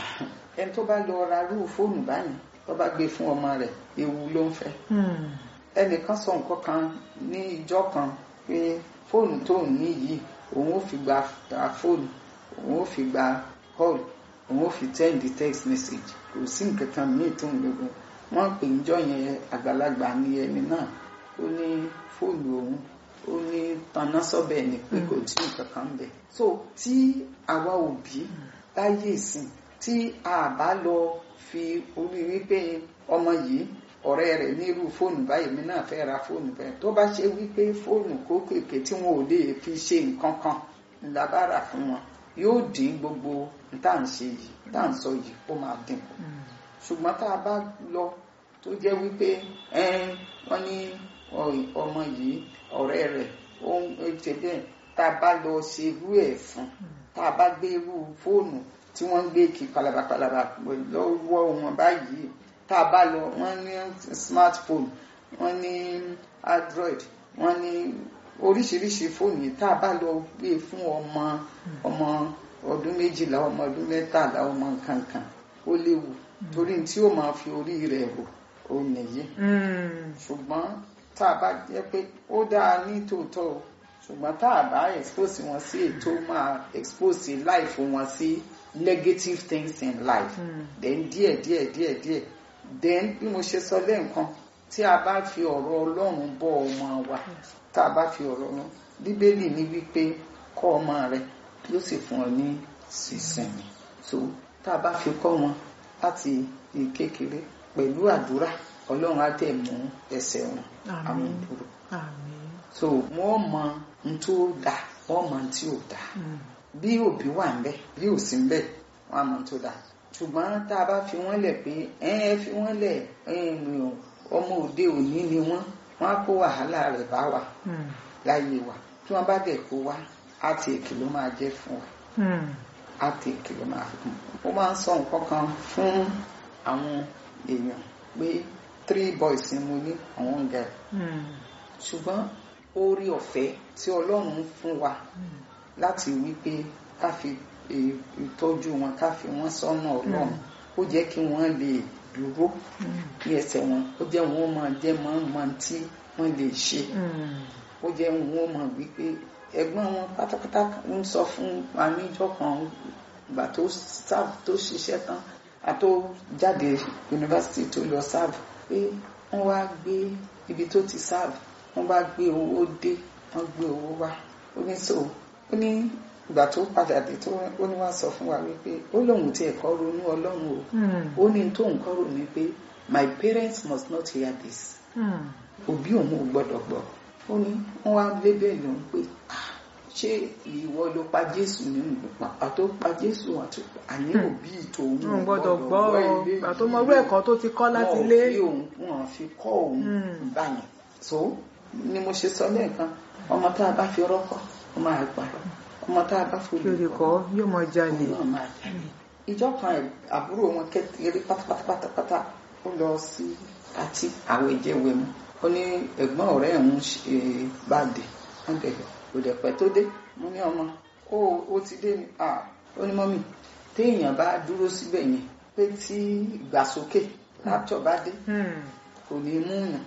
ẹni tó bá lọ ra irú fóònù báyìí tó bá gbé fún ọmọ rẹ̀ ewu ló ń fẹ́ Hmm. ẹnìkan sọ nǹkan kan ní ìjọ kan pé fóònù tó ń ní yìí òun ò fi gba gba fóònù òun ò fi gba call òun ò fi send text message kò sí nǹkan kan míì tó ń gbogbo wọn pè ń jọ yẹn àgbàlagbà ní ẹni náà ó ní fóònù òun ó ní taná sọ́bẹ̀ ni pé kò sí nǹkan kan bẹ̀ so tí àwa òbí láyé ìsìn tí a bá lọ fi orí wípé ọmọ yìí ọ̀rẹ́ rẹ̀ ní irú fóònù báyìí mi náà fẹ́ ra fóònù bẹ́ẹ̀ tó bá ṣe wípé fóònù kókèké tí wọn ò lè fi ṣe nǹkan kan ńlá bá rà fún wọn yóò dín gbogbo tá à ń ṣe yìí tá à ń sọ yìí ó máa dínkù Hmm. ṣùgbọ́n tá a bá lọ tó jẹ́ wípé ẹn wọ́n ní ọ- ọmọ yìí ọ̀rẹ́ rẹ̀ ó ń ṣe bẹ́ẹ̀ tá a bá lọ ṣe irú ẹ̀ fún tá a bá gbé irú fóònù tí wọ́n ń gbé kí palabapalaba lọ́wọ́ wọn báyìí tá a bá lọ wọ́n ní smartphone wọ́n ní android wọ́n ní oríṣiríṣi fóònù yìí tá a bá lọ gbé fún ọmọ ọmọ ọdún méjìlá ọmọ ọdún mẹ́tàlá ọmọ nǹkankan ó léwu torí tí ó máa fi orí rẹ̀ rò ó nìyí Hmm. ṣùgbọ́n tá a bá jẹ́ pé ó dáa ní tòótọ́ o ṣùgbọ́n tá a bá expose wọn sí ètò máa expose life wọn sí negative things in life Hmm. then díẹ̀ díẹ̀ díẹ̀ díẹ̀ then bí mo ṣe sọ lẹ́ẹ̀kan tí a bá fi ọ̀rọ̀ ọlọ́run bọ́ ọmọ wa tá a bá fi ọ̀rọ̀ ọlọ́run bíbélì ní wípé kọ́ ọmọ rẹ yóò sì fún ọ ní sísinmi so tá a bá fi kọ́ wọn láti ní kékeré pẹ̀lú àdúrà ọlọ́run á tẹ̀ mú ẹsẹ̀ wọn Àmín. àwọn ìdúró Àmín. so wọ́n mọ n tó dà wọ́n mọ n tí ò dà Hmm. bí òbí wà ń bẹ bí ò sí ń bẹ wọ́n á mọ n tó dà ṣùgbọ́n tá a bá fi wọ́n lẹ̀ pé ẹ ẹ fi wọ́n lẹ̀ ẹ mi ò ọmọ òde òní ni wọ́n wọ́n á kó wàhálà rẹ̀ bá wa Hmm. láyé wa tí wọ́n bá dẹ̀ kó wa á ti èkì ló máa jẹ́ fún wa Hmm. á ti èkì ló máa fún wa. ó máa ń sọ nǹkan kan fún àwọn èèyàn pé three boys ni mo ní àwọn girl Hmm. ṣùgbọ́n orí ọ̀fẹ́ tí ọlọ́run fún wa Hmm. láti wípé ká fi eh, ìtọ́jú wọn ká fi wọ́n sọ́nà ọlọ́run ó jẹ́ kí wọ́n lè dúró Hmm. ní ẹsẹ̀ wọn ó jẹ́ wọn máa jẹ́ máa ń máa tí wọ́n lè ṣe Hmm. ó jẹ́ wọn máa wípé ẹ̀gbọ́n wọn pátápátá ń sọ fún wa níjọ́ kan ìgbà tó sáàbù tó ṣiṣẹ́ tán àtó jáde yunifásitì tó lọ sáàbù pé wọ́n wá gbé ibi tó ti sáàbù wọ́n bá gbé owó dé wọ́n gbé owó wá ó ní so ó ní ìgbà tó padà dé tó ó ní wá sọ fún wa wípé ó lóun ti ẹ̀kọ́ ronú ọlọ́run o Hmm. ó ní tó nǹkan rò ní pé my parents must not hear this Hmm. òbí òun ò gbọ́dọ̀ gbọ́ ó ní wọ́n wá lébẹ̀lì òun pé "Ah, ṣé ìwọ ló pa jésù nínú pàpà tó pa jésù àti àní òbí tòun ò Wọn gbọ́dọ̀ gbọ́ ọ ilé gbà tó yìí mọ irú ẹ̀kọ́ tó ti kọ́ láti wọn ò ilé. fi òun wọn fi kọ́ òun Hmm. báyìí so ni mo ṣe sọ lẹ́ẹ̀kan ọmọ tá a bá fi rọ́kọ̀ ó máa gbà ọmọ tá a bá fojú Kí kọ́ yóò mọ jalè. òun náà máa jalè ìjọ kan ẹ̀- àbúrò wọn kékeré pátápátápátá ó lọ sí pátí àwọn ìjẹwẹ mu ó ní ẹ̀gbọ́n ọ̀rẹ́ ẹ̀ ń ṣe báàdì wọn dẹ kò dẹ pẹ́ tó dé mo ní ọmọ ó ó ti dé ni à ó ní mọ́mì téèyàn bá dúró síbẹ̀ yẹn pé tí ìgbàsókè látọ̀ bá dé Hmm. kò ní mú yàn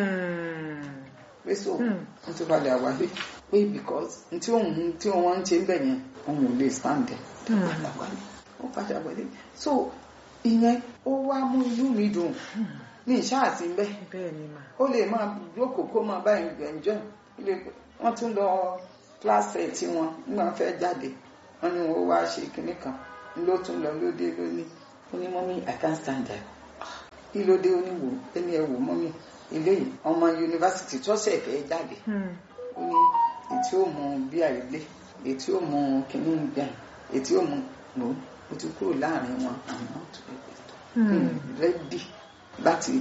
Hmm. pé so Hmm. n ti balẹ̀ àwárí pé because n tí òun tí wọ́n ń ṣe ń bẹ̀ yẹn òun ò lè stand there Hmm. padà wálé ó padà wálé so ìyẹn ó wá mú inú mi dùn ní ìṣáàtì ń bẹ Bẹ́ẹ̀ ni mà. ó lè máa jókòó kó máa bá ẹnjọ wọ́n tún lọ kíláàsì tí wọn nígbà wọn fẹ́ jáde wọn ní wọn wá ṣe kinní kan ló tún lọ lóde lóní ó ní mọ́mí i can't stand there kí ló dé ó ní wò ẹni ẹ wò mọ́mí eléyìí ọmọ yunifásitì tó ṣẹ̀ fẹ́ jáde ó ní ètí ó mú bí àìlé ètí ó mú kinní gbà ètí ó mú lò ó ti kúrò láàrin wọn àmọ́ tó rẹ́dì láti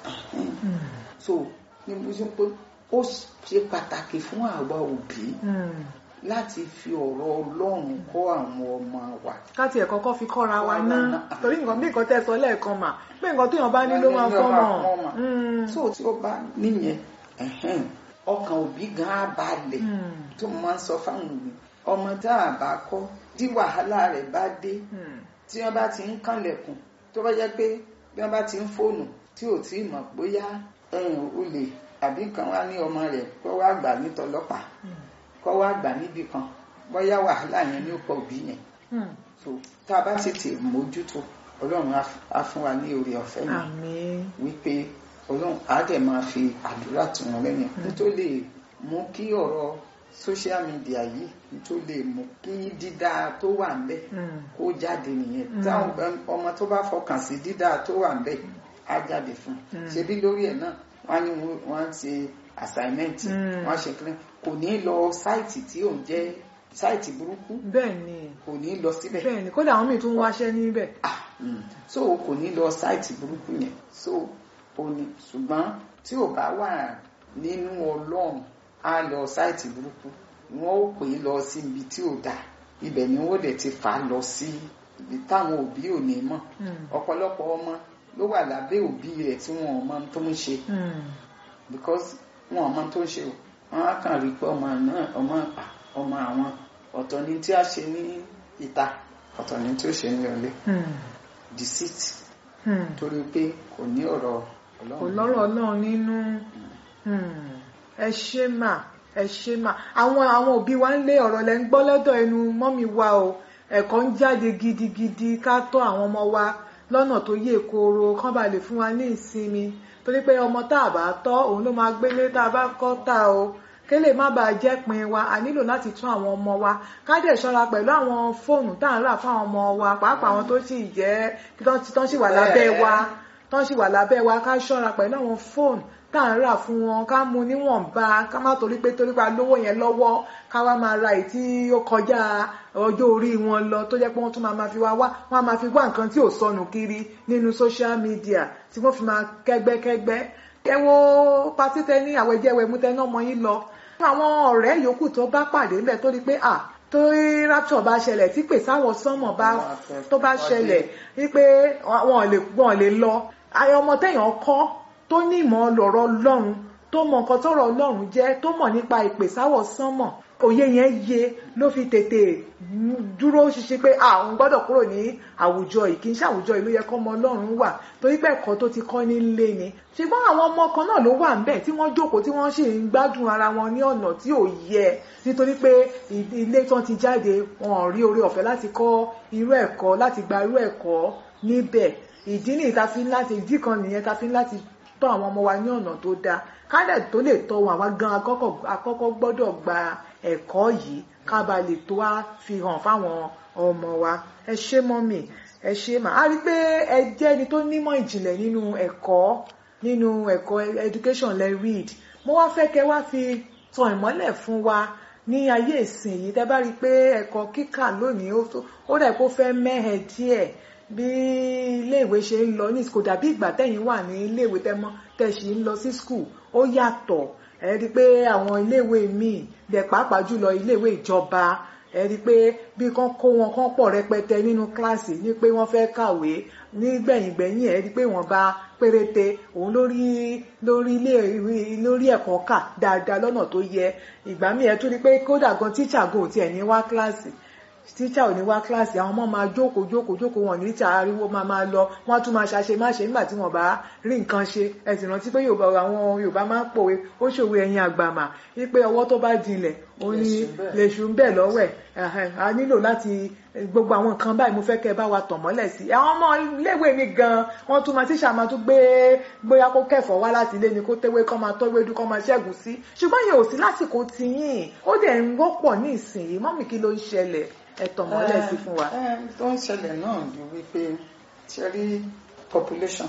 so ní mo ṣe pé ó ṣe pàtàkì fún àwa òbí láti fi ọ̀rọ̀ ọlọ́run kọ́ àwọn ọmọ wa. káti ẹ̀ kọ́kọ́ fi kọ́ra wa ná torí nǹkan bí nǹkan tẹ́ sọ lẹ́ẹ̀kan mà pé nǹkan téèyàn bá ní ló máa fọ́ mọ̀. so tí ó bá níyẹn ọkàn òbí gan á balẹ̀ tó máa ń sọ fáwọn òbí ọmọ tá a bá kọ́ tí wàhálà rẹ̀ bá dé tí wọ́n bá ti ń kànlẹ̀kùn tó bá jẹ́ pé bí wọ́n bá ti ń fóònù tí ò tí ì mọ̀ bóyá olè àbí nǹkan wá ní ọmọ rẹ̀ kó wá gbà nítọlọ́pàá kó wá gbà níbì kan bóyá wàhálà yẹn ní ọ̀pọ̀ òbí yẹn so tá a bá tètè mójútó ọlọ́run á fún wa ní oore ọ̀fẹ́ yẹn wípé ọlọ́run á dẹ̀ máa fi àdúrà tù wọ́n lẹ́yìn nítorí lè mú kí ọ̀rọ̀ social media yìí tó lè mú kí dídá tó wà ńbẹ̀ kó jáde nìyẹn táwọn ọmọ tó bá fọkàn sí dídá tó wà ńbẹ̀ á jáde fún un ṣebí lórí ẹ̀ náà wọ́n ní wọ́n ti assignment wọ́n ṣe kílẹ̀ kò ní lọ sáìtì tí ò ń jẹ́ sáìtì burúkú bẹ́ẹ̀ni kò ní lọ síbẹ̀ bẹ́ẹ̀ni kódà àwọn míì tún wáṣẹ́ níbẹ̀. so kò ní lọ sáìtì burúkú yẹn so ò ní ṣùgbọ́n tí ò bá wà nínú ọlọ́run á lọ sáìtì burúkú wọn ó pè é lọ sí ibi tí ò dáa ibẹ̀ ni wọ́n dẹ̀ ti fà á lọ sí ibi táwọn òbí ò ní mọ̀ ọ̀pọ̀lọpọ̀ ọmọ ló wà lábẹ́ òbí rẹ̀ tí wọn ò mọ tó ń ṣe because wọn ò mọ tó ń ṣe o wọn á kàn rí pé ọmọ náà ọmọ ọmọ àwọn ọ̀tọ̀ ni tí a ṣe ní ìta ọ̀tọ̀ ni tí ó ṣe ní ọlé deceit torí pé kò ní ọ̀rọ̀ ọlọ́run kò lọ́rọ̀ ọlọ́run nínú ẹ ṣe mà ẹ ṣe mà àwọn àwọn òbí wa ń lé ọ̀rọ̀ lẹ́ ń gbọ́ lọ́dọ̀ ẹnu mọ́mí wa o ẹ̀kọ́ ń jáde gidigidi ká tọ́ àwọn ọmọ wa lọ́nà tó yè kooro kán bá lè fún wa ní ìsinmi torí pé ọmọ tá a bá tọ́ òun ló máa gbélé tá a bá kọ́ tá o kélé má bàa jẹ́ pin wa a nílò láti tún àwọn ọmọ wa ká dẹ̀ ṣọ́ra pẹ̀lú àwọn fóònù tá à ń rà fáwọn ọmọ wa pàápàá àwọn tó sì jẹ́ tán sì wà lábẹ́ wa tán sì wà lábẹ́ wa ká ṣọ́ra pẹ̀lú àwọn fóònù tá à ń rà fún wọn ká mu níwọ̀nba ká má torí pé torí pa lówó yẹn lọ́wọ́ ká wá máa ra èyí tí ó kọjá ọjọ́ orí wọn lọ tó jẹ́ pé wọ́n tún máa ma fi wá wá wọ́n á máa fi wá nǹkan tí ò sọnù kiri nínú social media tí wọ́n fi máa kẹ́gbẹ́kẹ́gbẹ́ ẹ wo patí tẹ ní àwẹ̀jẹ̀wẹ̀ mú tẹ náà mọ yín lọ àwọn ọ̀rẹ́ yòókù tó bá pàdé ńbẹ̀ tó rí pé à tó rapture bá ṣẹlẹ̀ tí pèsè àwọn sánmọ̀ bá tó bá ṣẹlẹ̀ wípé wọn lè lọ ayọ̀ ọmọ téèyàn kọ́ tó ní ìmọ̀ lọ̀rọ̀ ọlọ́run tó mọ nǹkan tọ́rọ̀ ọlọ́run jẹ́ tó mọ̀ nípa ìpèsáwọ̀ sánmọ̀ òye yẹn yé ló fi tètè dúró ṣiṣẹ́ pé àwọn gbọ́dọ̀ kúrò ní àwùjọ yìí kì í ṣe àwùjọ yìí ló yẹ kọ́ ọmọ ọlọ́run wà torí pé ẹ̀kọ́ tó ti kọ́ nílé ni ṣùgbọ́n àwọn ọmọ kan náà ló wà ńbẹ̀ tí wọ́n jókòó tí wọ́n sì ń gbádùn ara wọn ní ọ̀nà tí ò yẹ nítorí pé ilé tí wọ́n ti jáde wọn ò rí oore ọ̀fẹ́ láti kọ́ irú ẹ̀kọ́ láti gba irú ẹ̀kọ́ níbẹ̀ ìdí nìyí ta fi ń láti ìdí kan nìyẹn ta fi ń láti tọ́ àwọn ọmọ wa ní ọ̀nà tó dáa kádẹ̀ tó lè tọ́ wọn àwa gan akọ́kọ́ gbọ́dọ̀ gba ẹ̀kọ́ yìí ká ba lè tó wá fi hàn fáwọn ọmọ wa ẹ ṣé mọ́mì ẹ ṣé mà á rí pé ẹ jẹ́ ẹni tó nímọ̀ ìjìnlẹ̀ nínú ẹ̀kọ́ nínú ẹ̀kọ́ education lẹ read mo wá fẹ́ kẹ́ wá fi tan ìmọ́lẹ̀ fún wa ní ayé ìsìn yìí tẹ́ bá rí i pé ẹ̀kọ́ kíkà lónìí ó dà kó fẹ́ mẹ́hẹ̀ díẹ̀ bí iléèwé ṣe ń lọ ní kò dàbí ìgbà tẹ́yìn wà ní iléèwé tẹ́mọ́ tẹ́sí ń lọ sí skul ó yàtọ̀ ẹ rí i pé àwọn iléèwé míì bẹ̀ pàápàá jùlọ iléèwé ìjọba ẹ rí i pé bí kán kó wọn kán pọ̀ rẹpẹtẹ nínú kíláàsì ní pé wọ́n fẹ́ kàwé nígbẹ̀yìngbẹ̀yìn ẹ rí i pé wọ́n bá péréte òun lórí lórí ilé lórí ẹ̀kọ́ kà dáadáa lọ́nà tó yẹ ìgbà míì ẹ tún rí i pé kódà gan tíṣà gan ò tiẹ̀ ní wá kíláàsì tíṣà ò ní wá kíláàsì àwọn ọmọ máa jókòó jókòó jókòó wọn ní tíṣà ariwo máa máa lọ wọn tún máa ṣàṣe má ṣe nígbà tí wọn bá rí nǹkan ṣe ẹ sì rántí pé yorùbá àwọn yorùbá máa ń pòwe ó ṣòwe ẹyin àgbàmà wípé ọwọ́ tó bá jinlẹ̀ ó ní lèṣù ń bẹ̀ lọ́wọ́ ẹ̀ a nílò láti gbogbo àwọn nǹkan báyìí mo fẹ́ kẹ́ ẹ bá wa tàn mọ́lẹ̀ sí àwọn ọmọ iléèwé mi gan wọ́n tún máa tíṣà máa tún gbé bóyá kó kẹ̀fọ́ wá láti ilé ni kó téwé kọ́ máa tọ́wé dú kọ́ máa ṣẹ́gun sí ṣùgbọ́n yẹn ò sí lásìkò tiyín ó dẹ̀ ń wọ́pọ̀ ní ìsìn mọ́mì kí ló ń ṣẹlẹ̀ ẹ tàn mọ́lẹ̀ sí fún wa. ẹ tó ń ṣẹlẹ̀ náà ni wípé ṣe rí population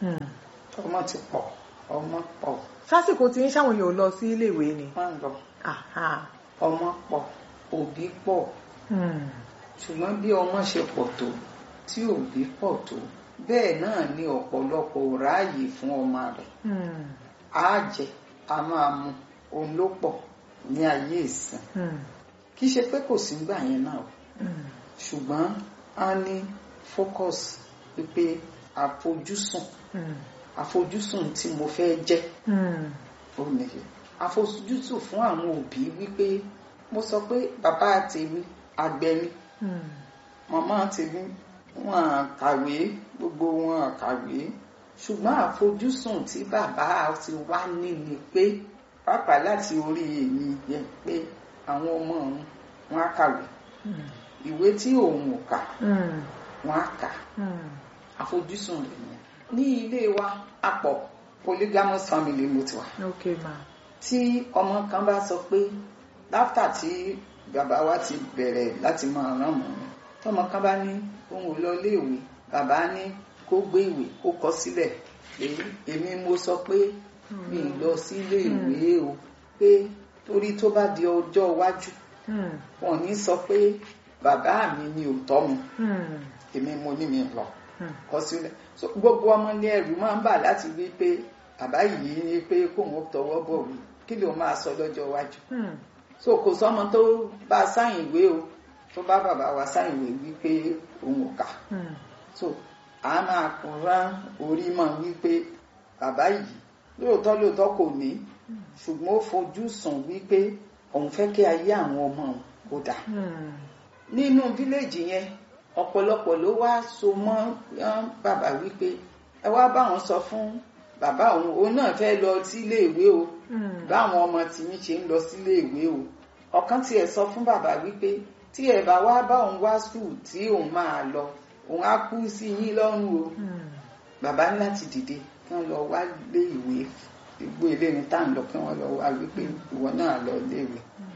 ọmọ ti pọ̀ ọmọ pọ̀ sásìkò tiyín sáwọn yóò lọ sí iléèwé ni. wọ́n ń lọ Aha. ọmọ pọ̀ òbí pọ̀ Hmm. ṣùgbọ́n bí ọmọ ṣe pọ̀ tó tí òbí pọ̀ tó bẹ́ẹ̀ náà ni ọ̀pọ̀lọpọ̀ ò ráàyè fún ọmọ rẹ̀ Hmm. á jẹ a máa mu òun ló pọ̀ ní ayé ìsìn Hmm. kì í ṣe pé kò sí gbà yẹn náà o Hmm. ṣùgbọ́n a ní focus wípé àfojúsùn Hmm. àfojúsùn tí mo fẹ́ jẹ́ Hmm. ó nìyẹn àfojúsùn fún àwọn òbí wípé mo sọ pé bàbá tèmi àgbẹ̀ ni Hmm. màmá tèmi wọn à kàwé gbogbo wọn à kàwé ṣùgbọ́n àfojúsùn tí bàbá ti wá ní ni pé pàápàá láti orí èmi yẹn pé àwọn ọmọ òun wọn á kàwé Hmm. ìwé tí òun ò kà Hmm. wọn á kà Hmm. àfojúsùn rẹ̀ nìyẹn ní ilé wa apọ̀ polygamous family mo ti wà ok ma. tí ọmọ kan bá sọ pé láfítà tí bàbá wa ti bẹ̀rẹ̀ láti máa rán mọ́ mi tọmọ kan bá ní òun ò lọ iléèwé bàbá ní kó gbé ìwé kó kọ sílẹ̀ pé èmi mo sọ pé mi ì lọ sí iléèwé o pé torí tó bá di ọjọ́ iwájú Hmm. wọn ò ní sọ pé bàbá mi ni ò tọ́ mi Hmm. èmi mo ní mi lọ Hmm. kọ sílẹ̀ so gbogbo ọmọ ní ẹrù máa ń bà láti wí pé bàbá yìí ní pé kóun ó tọwọ́ bọ̀ wí kí ló máa sọ lọ́jọ́ iwájú Hmm. so kò sọmọ tó bá sáyìn ìwé o tó bá bàbá wa sáyìn ìwé wípé òun ò kà Hmm. so a máa kúnra orí mọ́ wípé bàbá yìí lóòótọ́ lóòótọ́ kò ní ṣùgbọ́n ó fojú sùn wípé òun fẹ́ kí ayé àwọn ọmọ òun kó dà Hmm. nínú fíléèjì yẹn ọ̀pọ̀lọpọ̀ ló wá so mọ́ yán bàbá wípé ẹ wá báwọn sọ fún bàbá òun òun náà fẹ́ lọ sílé ìwé o Hmm. báwọn ọmọ tìyín ṣe ń lọ sílé ìwé o ọ̀kan tiẹ̀ sọ fún bàbá wípé tí ẹ bá wá bá òun wá skul tí òun máa lọ òun á kú sí yín lọ́rùn o Hmm. bàbá ní láti dìde kí wọ́n lọ wá lé ìwé gbogbo ilé ní tá à ń lọ kí wọ́n lọ wá wípé ìwọ náà lọ lé ìwé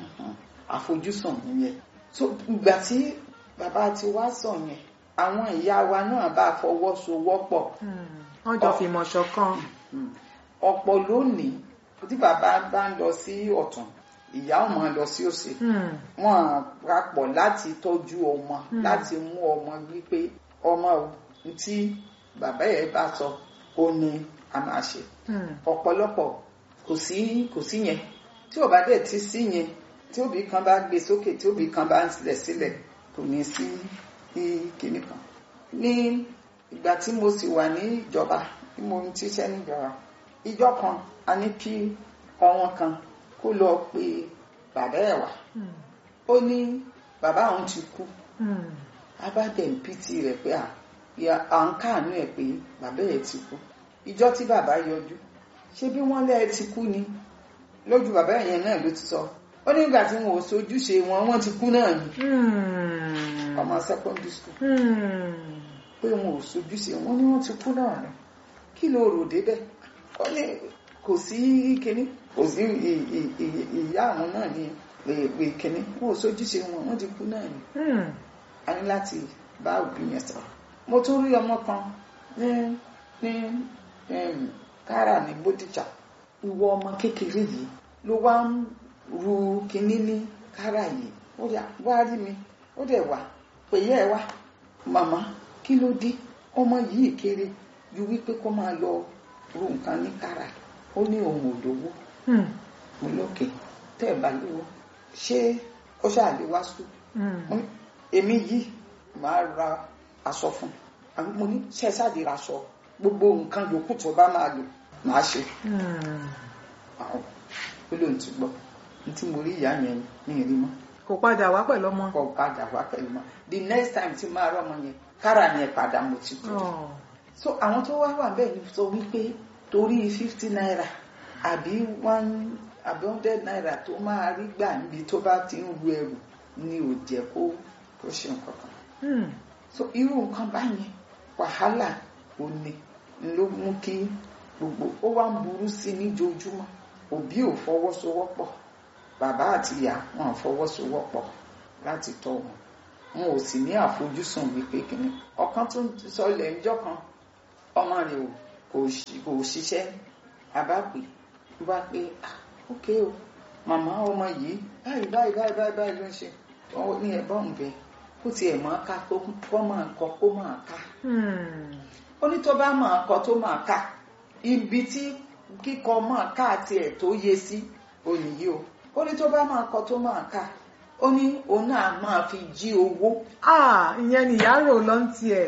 àfojúsùn nìyẹn so ìgbà tí bàbá ti wá sọ yẹn àwọn ìyá wa náà bá fọwọ́sowọ́pọ̀ Hmm. wọ́n jọ fìmọ̀ ṣọ̀kan. ọ̀pọ̀ lónìí tí bàbá bá ń lọ sí ọ̀tún ìyá ọmọ lọ sí òsì Hmm. wọn papọ̀ láti tọ́jú ọmọ Hmm. láti mú ọmọ wípé ọmọ o tí bàbá yẹn bá sọ ó ní a máa ṣe Hmm. ọ̀pọ̀lọpọ̀ kò sí kò sí yẹn tí ò bá dẹ̀ ti sí yẹn tí òbí kan bá gbé sókè tí òbí kan bá ń sílẹ̀ sílẹ̀ kò ní sí ní kinní kan ní ìgbà tí mo sì wà ní ìjọba tí mo ń tíṣẹ́ níjọba ìjọ kan a ní kí ọwọn kan kó lọ pe bàbá ẹ̀ wá Hmm. ó ní bàbá òun ti kú Hmm. abádẹ̀ ń pìtì rẹ̀ pé à ìyá- à ń káàánú ẹ̀ pé bàbá ẹ̀ ti kú ìjọ tí bàbá yọjú ṣé bí wọ́n lẹ́ ẹ ti kú ni lójú bàbá yẹn náà ló ti sọ ó ní ìgbà tí wọn ò sojúṣe wọn wọ́n ti kú náà ni Hmm. ọmọ secondary school Hmm. pé wọn ò sojúṣe wọn ní wọ́n ti kú náà ni kí ló rò débẹ̀ ó ní kò sí kinní kò sí ì- ì- ì- ìyá àwọn náà ní pé kinní wọn ò sojúṣe wọn wọ́n ti kú náà ni Hmm. a ní láti bá òbí yẹn sọ̀rọ̀ mo tún rí ọmọ kan ní ní em, kára ní bódìjà ìwọ ọmọ kékeré yìí ló wá ń ru kinní ní kára yìí ó yà wá rí mi ó dẹ̀ wá pè yẹ́ ẹ wá màmá kí ló dé ọmọ yìí kéré ju wípé kó máa lọ ru nǹkan ní kára ó ní òun ò lówó Hmm. mo lókè tẹ́ ẹ̀ bá lówó ṣé ó ṣáà lè wá sùn Hmm. mo ní èmi yìí máa ra aṣọ fún un àbí mo ní ṣe ṣáàdì ra aṣọ gbogbo nǹkan yòókù tó bá máa lò máa ṣe Hmm. àwọn ó lóun ti gbọ́ ní tí mo rí ìyá yẹn ní ìrí mọ́ kò padà wá pẹ̀lú ọmọ. kọ́ padà wá pẹ̀lú mọ́ the next time tí máa rọ́ ọmọ yẹn kára yẹn padà mo ti tó Oh. so àwọn tó wá wà bẹ́ẹ̀ ni sọ wípé torí fifty naira àbí one àbí hundred naira tó máa rí gbà níbi tó bá ti ń ru ẹrù ni ò jẹ́ kó kó ṣe nǹkan kan Hmm. so irú nǹkan báyẹn wàhálà ò ní ló mú kí gbogbo ó wá ń burú sí i níjoojúmọ́ òbí ò fọwọ́sowọ́pọ̀ bàbá àti ìyá wọn ò fọwọ́sowọ́pọ̀ láti tọ́ wọn wọn ò sì ní àfojúsùn wípé kìnnì ọ̀kan tó sọ ilẹ̀ ńjọ́ kan ọmọ rẹ̀ ò kò ṣi- kò ṣiṣẹ́ abápè ló bá pé ah ok o màmá ọmọ yìí báyìí báyìí báyìí báyìí báyìí ló ń ṣe wọn ní ẹ̀bọ́n ń bẹ kó tiẹ̀ máa ká kó kó máa kọ kó máa ká Hmm. ó ní tó bá máa kọ tó máa ká ibi tí kíkọ máa ká tiẹ̀ tó yé sí ònìyí o ó ní tó bá máa kọ tó máa ká ó ní òun náà máa fi jí owó ah ìyẹn ni ìyá rò lọ ń tiẹ̀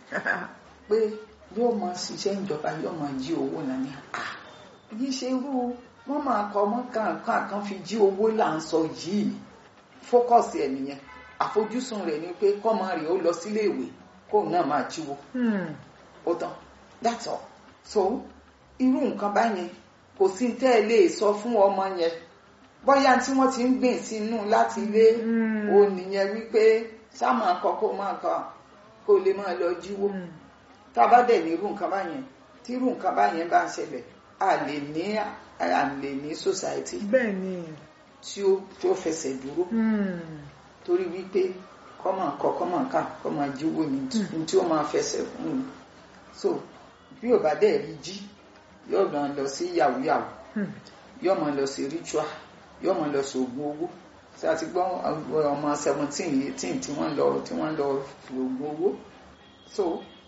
pé yóò máa ṣiṣẹ́ ìjọba yóò máa jí owó náà ní à yìí ṣe irú wọ́n máa kọ ọmọ kankan kan fi jí owó là ń sọ yìí fókọ̀sì ẹ̀ nìyẹn àfojúsùn rẹ̀ ni pé kọ́mọ rẹ̀ ó lọ sílé ìwé kóun náà máa jíwó Hmm. ó tán that's all so irú nǹkan báyẹn kò sí tẹ́ ẹ lè sọ fún ọmọ yẹn bóyá tí wọ́n ti ń gbìn sínú láti ilé Mm. o nìyẹn wípé ṣá máa kọ kó máa kọ kó lè máa lọ jíwó Hmm. tá a bá dẹ̀ ní irú nǹkan báyẹn tí irú nǹkan báyẹn bá ń ṣẹlẹ̀ a lè ní a lè ní society bẹ́ẹ̀ ni tí ó tí ó fẹsẹ̀ dúró Hmm. torí wípé kọ́ máa kọ kọ́ máa kà kọ́ máa jíwó ni ní tí ó máa fẹsẹ̀ fún un so bí ò bá dẹ̀ rí jí yóò máa lọ sí yahoo yahoo Hmm. yóò máa lọ sí ritual yóò máa lọ sí oògùn owó tí a ti gbọ́ ọmọ seventeen eighteen tí wọ́n lọ tí wọ́n lọ fi oògùn owó so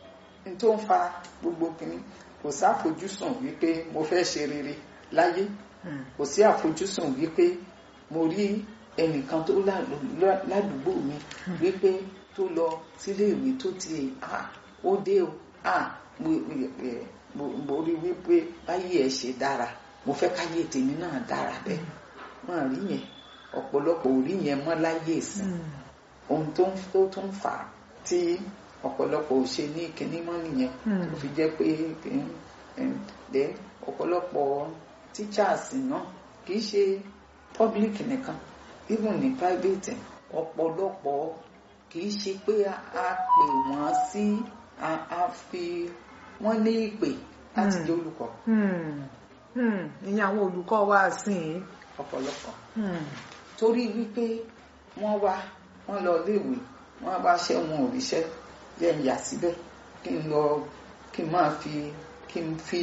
n tó ń fa gbogbo kìíní kò sáfojúsùn wípé mo fẹ́ ṣe rere láyé Hmm. kò sí àfojúsùn wípé mo rí ẹnìkan tó lá- lá- ládùúgbò mi wípé tó lọ sílé ìwé tó ti à ó dé o à mo mo- mo- mo rí wípé báyé ẹ ṣe dára mo fẹ́ káyé tèmi náà dára bẹ́ẹ̀ wọ́n rí yẹn ọ̀pọ̀lọpọ̀ ò rí yẹn mọ́ láyé ìsìn Hmm. ohun tó ń tó tún fà á tí ọ̀pọ̀lọpọ̀ ò ṣe ní kinní mọ́ nìyẹn Hmm. tó fi jẹ́ pé kí- em, then ọ̀pọ̀lọpọ̀ teachers náà kì í ṣe public nìkan even ní private ọ̀pọ̀lọpọ̀ kì í ṣe pé a a pè wọ́n sí a a fi wọ́n ní ìpè láti Hmm. jẹ́ olùkọ́ Hmm. Hmm. ìyẹn àwọn olùkọ́ wa sìn ọ̀pọ̀lọpọ̀ Hmm. torí wípé wọ́n wá wọ́n lọ léèwé wọ́n bá ṣẹ́ wọn ò ríṣẹ́ yẹ ń yà síbẹ̀ kí n lọ kí n máa fi kí n fi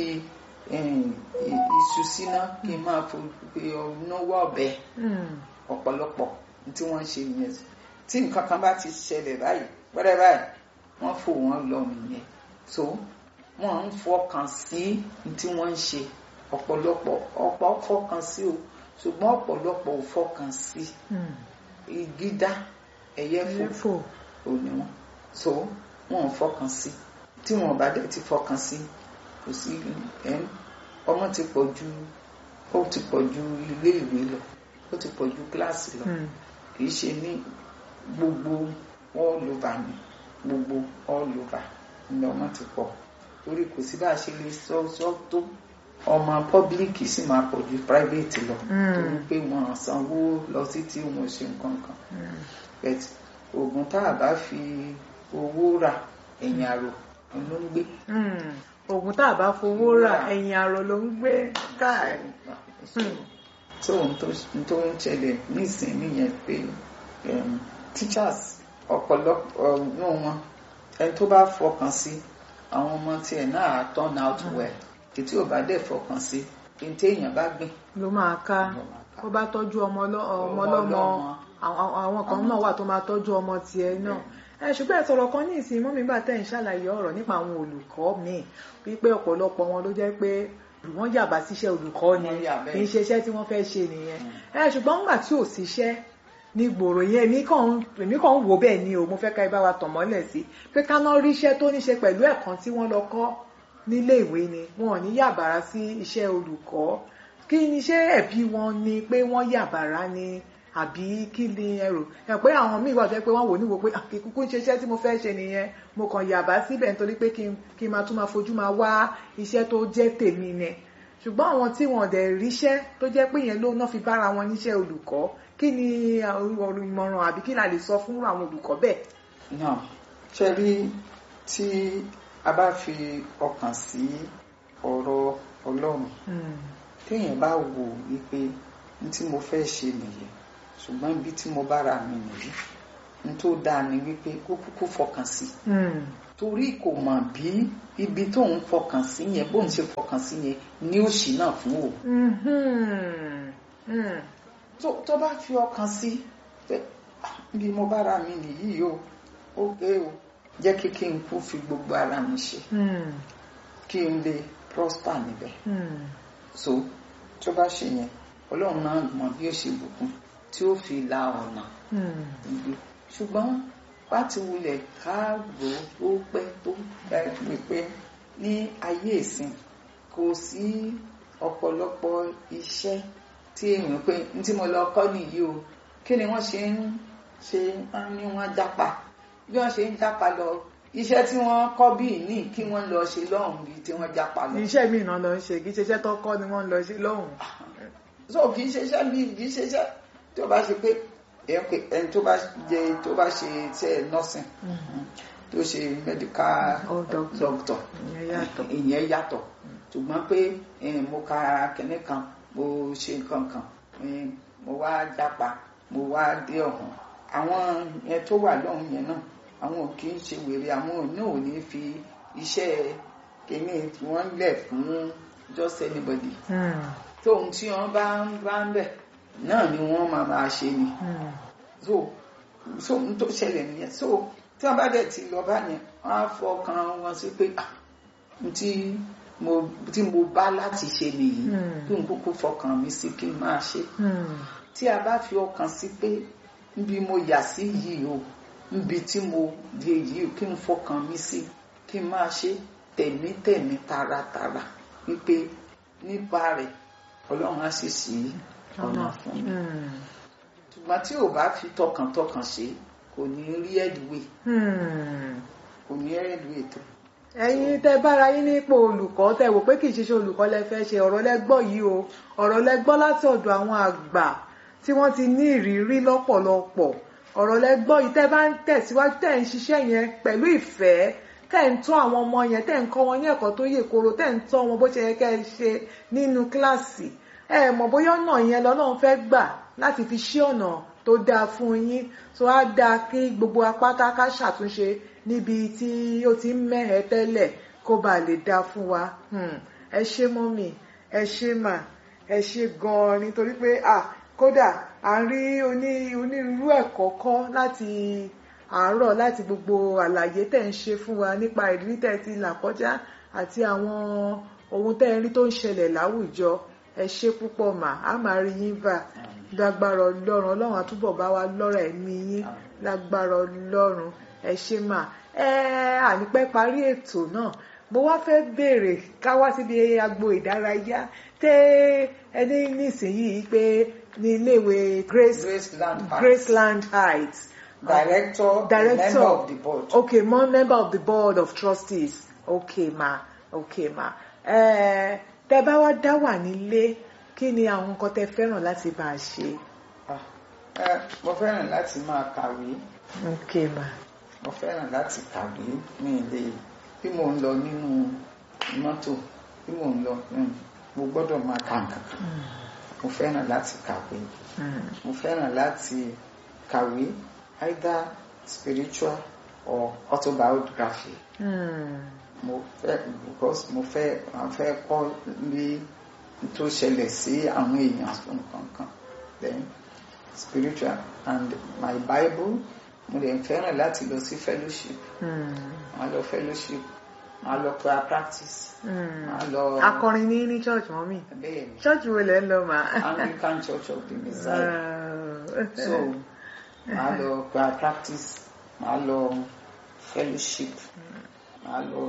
em, i- iṣu síná kí n máa fi náwó ọ̀bẹ Hmm. ọ̀pọ̀lọpọ̀ tí wọ́n ń ṣe nìyẹn tí nǹkan kan bá ti ṣẹlẹ̀ báyìí pẹ́rẹ́ báyìí wọ́n fò wọ́n lọ nìyẹn so wọ́n ń fọkàn sí tí wọ́n ń ṣe ọ̀pọ̀lọpọ̀ ọ̀pọ̀ fọkàn sí o ṣùgbọ́n ọ̀pọ̀lọpọ̀ ò fọkàn sí Hmm. ìgídá ẹ̀yẹ fò ẹ̀fọ́ ò ní wọn so wọn ò fọkàn sí tí wọn bá dẹ̀ ti fọkàn sí kò sí ẹn ọmọ ti pọ̀ ju ó ti pọ̀ ju ilé ìwé lọ ó ti pọ̀ ju kíláàsì lọ Hmm. kì í ṣe ní gbogbo all over ni gbogbo all over ni ọmọ ti pọ̀ torí kò sí bá a ṣe lè sọ sọ tó ọmọ pọ́blíkì sì máa pọ̀ ju private lọ Mm. torí pé wọn sanwó lọ sí tí wọn ṣe nǹkan kan Hmm. but oògùn tá a bá fi owó rà ẹ̀yìn àrò ló ń gbé Hmm. oògùn tá a bá fowó rà ẹ̀yìn àrò ló ń gbé káà tó ohun tó tó ń ṣẹlẹ̀ nísìnyí nìyẹn pé um, teachers ọ̀pọ̀lọpọ̀ náà wọn ẹni tó bá fọkàn sí àwọn ọmọ tiẹ̀ náà á turn out well ètí ò bá dẹ̀ fọkàn sí ní téèyàn bá gbìn ló máa ká ló máa ká. ó bá tọ́jú ọmọ ọlọ́- ọmọ Ọmọ ọlọ́mọ ọlọ́mọ. àwọn àwọn kan náà wà tó máa tọ́jú ọmọ tiẹ̀ náà ẹ ṣùgbọ́n ẹ sọ̀rọ̀ kan ní ìsìn mọ́mí gbà tẹ́ ń ṣàlàyé ọ̀rọ̀ nípa àwọn olùkọ́ míì wípé ọ̀pọ̀lọpọ̀ wọn ló jẹ́ pé wọ́n yàbá síṣẹ́ olùkọ́ ni Wọ́n yà bẹ́ẹ̀. kì í ṣe iṣẹ́ tí wọ́n fẹ́ ṣe nìyẹn ẹ ṣùgbọ́n nígbà tí ò síṣẹ́ ní gbòòrò yẹn èmi kàn ń- èmi kàn ń wò bẹ́ẹ̀ ni o mo fẹ́ ká ẹ bá wa tàn mọ́lẹ̀ sí pé ká ná rí iṣẹ́ tó ní ṣe pẹ̀lú ẹ̀kan tí wọ́n lọ kọ́ nílé ìwé ni wọn ò ní yàbàrá sí iṣẹ́ olùkọ́ kí ni ṣé ẹ̀bí wọn ni pé wọ́n yàbàrá ni àbí kí ni ẹrù ẹ pé àwọn míì wà tó yẹ pé wọ́n wò níwò pé àkíkúkú ń ṣe iṣẹ́ tí mo fẹ́ ṣe nìyẹn mo kàn yàbá síbẹ̀ nítorí pé kí n kí n máa tún máa fojú máa wá iṣẹ́ tó jẹ́ tèmi ni ṣùgbọ́n àwọn tí wọn dẹ̀ ríṣẹ́ tó jẹ́ pé yẹn ló ná fi bára wọn níṣẹ́ olùkọ́ kí ni ọ̀rọ̀ ìmọ̀ràn àbí kí la lè sọ fún àwọn olùkọ́ bẹ́ẹ̀. náà ṣe rí tí a bá fi ọkàn sí ọ̀rọ̀ ọlọ́run Mm. téèyàn bá wò wípé ní tí mo fẹ́ ṣe nìyí ṣùgbọ́n ibi tí mo bára mi nìyí ní tó dáa ni wípé kó kúkú fọkàn sí Mm. torí kò mọ̀ bí ibi tó ń fọkàn sí yẹn bóun ṣe fọkàn sí yẹn ní òṣì náà fún òun Mhm. Mm. tó tó bá fi ọkàn sí pé "Ah, bí mo bára mi nìyí o ó pé o jẹ́ kí kí n kú fi gbogbo ara mi ṣe Mm. kí n lè prosper níbẹ̀ Mm. so tó bá ṣe yẹn ọlọ́run náà mọ bí ó ṣe bùkún tí ó fi la ọ̀nà Mm. ìgbé ṣùgbọ́n bá ti wulẹ̀ káàrò ó pẹ́ tó ẹ pé ní ayé ìsìn kò sí ọ̀pọ̀lọpọ̀ iṣẹ́ tí èèyàn pé ní tí mo lọ kọ́ nìyí o kí ni wọ́n ṣe ń ṣe wọ́n ní wọ́n jápa bí wọ́n ṣe ń jápa lọ iṣẹ́ tí wọ́n kọ́ bí ní kí wọ́n lọ ṣe lọ́hùn bíi tí wọ́n jápa lọ. iṣẹ́ mi náà lọ ń ṣe kì í ṣe iṣẹ́ tó kọ́ ni wọ́n ń lọ sí lọ́hùn. so kì í ṣe iṣẹ́ bí kì í ṣe iṣẹ́ tí ó bá ṣe pé èèyàn pé ẹni tó bá jẹ tó bá ṣe iṣẹ́ nursing tó ṣe medical Oh, doctor. doctor ìyẹn yàtọ̀. ìyẹn yàtọ̀ ṣùgbọ́n pé eh, mo ka kẹ́ní kan mo ṣe nǹkan kan eh, mo wá jápa mo wá dé ọ̀hún àwọn yẹn tó wà lọ́hùn yẹn náà àwọn ò kì í ṣe wèrè àwọn ò ní ò ní fi iṣẹ́ kìíní tí wọ́n lẹ̀ fún just anybody Mm. tóun tí wọ́n bá ń bá ń bẹ̀ náà ni wọ́n máa máa ṣe ni Mm. so so n tó ṣẹlẹ̀ nìyẹn so tí wọ́n bá dẹ̀ ti lọ bá yẹn wọ́n á fọkàn wọn sí pé ah n tí mo tí mo bá láti ṣe nìyí Mm. kí n kúkú fọkàn mi sí kí n máa ṣe Mm. tí a bá fi ọkàn sí pé níbi mo yà sí yìí o níbi tí mo di èyí o kí n fọkàn mi sí kí n máa ṣe tẹ̀mítẹ̀mí taratara wípé nípa rẹ̀ ọlọ́run á sì sí ọ̀nà fún mi Mm. ṣùgbọ́n tí ò bá fi tọkàntọkàn ṣe kò ní rí ẹ̀dùwẹ̀ Mm. kò ní ẹ̀dùwẹ̀ tó. ẹ̀yin tẹ́ bára yín nípò olùkọ́ tẹ́ wò pé kì í ṣiṣẹ́ olùkọ́ lẹ fẹ́ ṣe ọ̀rọ̀ lẹ́gbọ́ yìí o ọ̀rọ̀ lẹ́gbọ́ láti ọ̀dọ̀ àwọn àgbà tí wọ́n ti ní ìrírí lọ́pọ̀lọpọ̀ ọ̀rọ̀ lẹ́gbọ́ yìí tẹ́ bá ń tẹ̀síwájú tẹ́ ń ṣiṣẹ́ yẹn pẹ̀lú ìfẹ́ tẹ́ ń tọ́ àwọn ọmọ yẹn tẹ́ ń kọ́ wọn ní ẹ̀kọ́ tó yè koro tẹ́ ń tọ́ wọn bó ṣe yẹ kẹ́ ẹ ṣe nínú kíláàsì ẹ mọ̀ bóyá ọ̀nà yẹn lọ́lọ́run fẹ́ gbà láti fi ṣí ọ̀nà tó dáa fún yín tó á dáa kí gbogbo apáta ká ṣàtúnṣe níbi tí ó ti ń mẹ́hẹ̀ẹ́ tẹ́lẹ̀ kó ba lè dáa fún wa Hmm. ẹ ṣé mọ́mì ẹ ṣé mà ẹ ṣé gan-an nítorí pé à kódà à ń rí oní onírúurú ẹ̀kọ́ kọ́ láti àárọ̀ láti gbogbo àlàyé tẹ̀ ń ṣe fún wa nípa ìrírí tẹ̀ ti là kọjá àti àwọn ohun tẹ̀ ń rí tó ń ṣẹlẹ̀ láwùjọ ẹ ṣé púpọ̀ mà á máa rí yín bá lágbára ọlọ́run ọlọ́run àtúbọ̀ bá wa lọ́rọ̀ ẹ̀mí yín lágbára ọlọ́run ẹ ṣé mà ẹ ànípẹ́ parí ètò náà mo wá fẹ́ béèrè ká wá síbi agbo ìdárayá tẹ́ ẹni nísìnyìí pé ní iléèwé Grace Graceland Heights. Graceland Heights director, director member of the board. okay mo member of the board of trustees okay ma okay ma ẹ tẹ́ bá wá dá wà nílé kí ni àwọn nǹkan tẹ́ fẹ́ràn láti bá a ṣe Ah, eh, mo fẹ́ràn láti máa kàwé okay ma mo fẹ́ràn láti kàwé mi lè bí mo ń lọ nínú mọ́tò bí mo ń lọ mm, mo gbọ́dọ̀ máa ka nǹkan kan mo fẹ́ràn láti kàwé Mm. mo fẹ́ràn láti kàwé either spiritual or autobiography Mm. mo fẹ́ because mo fẹ́ mo fẹ́ kọ́ bí tó ṣẹlẹ̀ sí àwọn èèyàn nǹkan kan then spiritual and my bible mo lè fẹ́ràn láti lọ sí fellowship Mm. máa lọ fellowship máa lọ prayer practice Mm. máa lọ akọrin ní ní church mọ́mì bẹ́ẹ̀ ni church wo lẹ́ ń lọ mà. Anglican Church of the Messiah Uh, so máa lọ prayer practice máa lọ fellowship máa lọ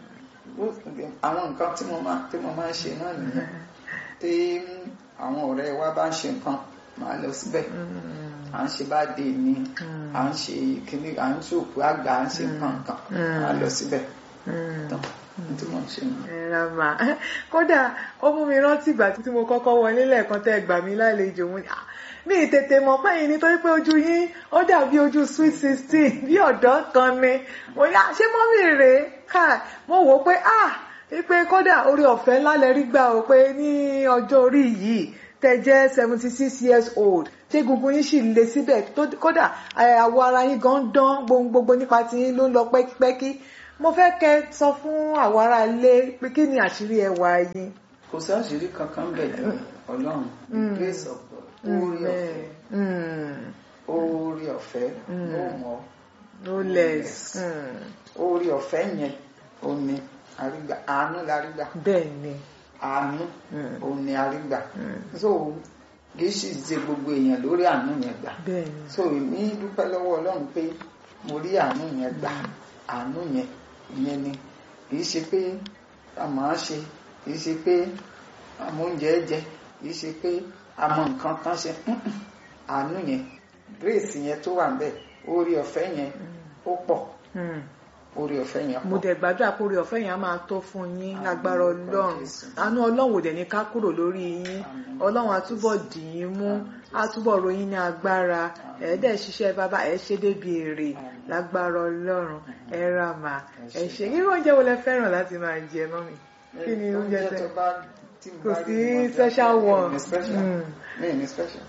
àwọn nǹkan tí mo máa tí mo máa ń ṣe náà nìyẹn tí àwọn ọ̀rẹ́ wa bá ń ṣe nǹkan máa lọ síbẹ̀ mm. à ń ṣe bá dé ní à ń ṣe kíní à ń ṣòkú àgbà à ń ṣe nǹkan kan máa lọ síbẹ̀ Mm. tán tí mo ń ṣe nù. ẹ̀rọ mà kódà ó mú mi rántí ìgbà tí mo kọ́kọ́ wọlé lẹ́ẹ̀kan tẹ́ ẹ gbà mí lálejò mo ní "Ah, mi ì tètè mọ̀ pé yìí nítorí pé ojú yín ó dàbí ojú sweet sixteen bí ọ̀dọ́ kan ni mo ní "Ah, ṣé mọ́mì rèé ká mo wò ó pé ah pé kódà orí ọ̀fẹ́ ńlá lẹ rí gbà ó pé ní ọjọ́ orí yìí tẹ́ jẹ́ seventy six years old ṣé gungun yín sì le síbẹ̀ tó- kódà ẹ, àwọ̀ ara yín gan dán gbohun gbogbo nípa tí yín ló ń lọ pẹ́kípẹ́kí mo fẹ́ kẹ́ sọ fún àwọ̀ ara ilé pé kí ni àṣírí ẹwà yín. kò sí àṣírí kankan bẹ̀ jù ọlọ́run the grace of God orí ọ̀fẹ́ Mm, orí ọ̀fẹ́ ló mọ̀ no less. Mm, orí ọ̀fẹ́ yẹn òní àrígbà àánú la rígbà bẹ́ẹ̀ ni. àánú Mm. òní àrígbà so kì í sì ṣe gbogbo èèyàn lórí àánú yẹn gbà bẹ́ẹ̀ ni. so èmi dúpẹ́ lọ́wọ́ ọlọ́run pé mo rí àánú yẹn gbà àánú yẹn ìyẹn ni kì í ṣe pé a máa ṣe kì í ṣe pé a mọ oúnjẹ jẹ kì í ṣe pé a mọ nǹkan kan ṣe Mm-mm. àánú yẹn grace yẹn tó wà níbẹ̀ orí ọ̀fẹ́ yẹn ó pọ̀ Mm. orí ọ̀fẹ́ yẹn mo pọ̀ dẹ̀ gbàdúrà pé orí ọ̀fẹ́ yẹn á máa tó fún yín Àmín, lágbára orúkọ ọlọ́run Jésù. àánú ọlọ́run ò dẹ̀ ní ká kúrò lórí yín Àmín. ọlọ́run á túbọ̀ dì yín mú á túbọ̀ ròyìn ní agbára ẹ̀ dẹ̀ ṣiṣẹ́ bàbá ẹ̀ ṣe débi èrè Àmín. lágbára ọlọ́run ẹ ra mà Ẹ ẹ ṣé. ṣe irú oúnjẹ wo lẹ fẹ́ràn láti máa jẹ mọ́mì kí ni oúnjẹ tẹ tó bá tí mo kò bá sí rí ni mo jẹ. special Mi ò one ní special Mm. mi ò ní special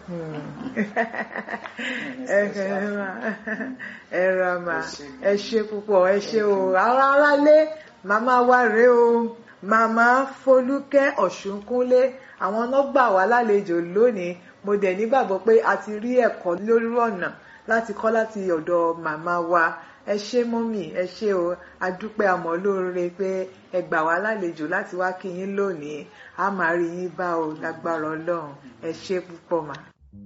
ẹ ẹ ra ẹ ra mà Ẹ ṣé. ẹ ṣe púpọ̀ ẹ ṣe o ara ara lé màmá wa rèé o màmá Folúkẹ́ Ọ̀ṣunkúnlé àwọn ọlọ́gbà wa lálejò lónìí mo dẹ̀ nígbàgbọ́ pé a ti rí ẹ̀kọ́ lórí ọ̀nà láti kọ́ láti ọ̀dọ̀ màmá wa ẹ ṣé mọ́mì ẹ ṣé o adúpẹ́ àmọ́ lóore pé ẹ gbà wá lálejò láti wá kí yín lónìí a máa rí yín bá o lágbára Ọlọ́run ẹ ṣé púpọ̀ mà.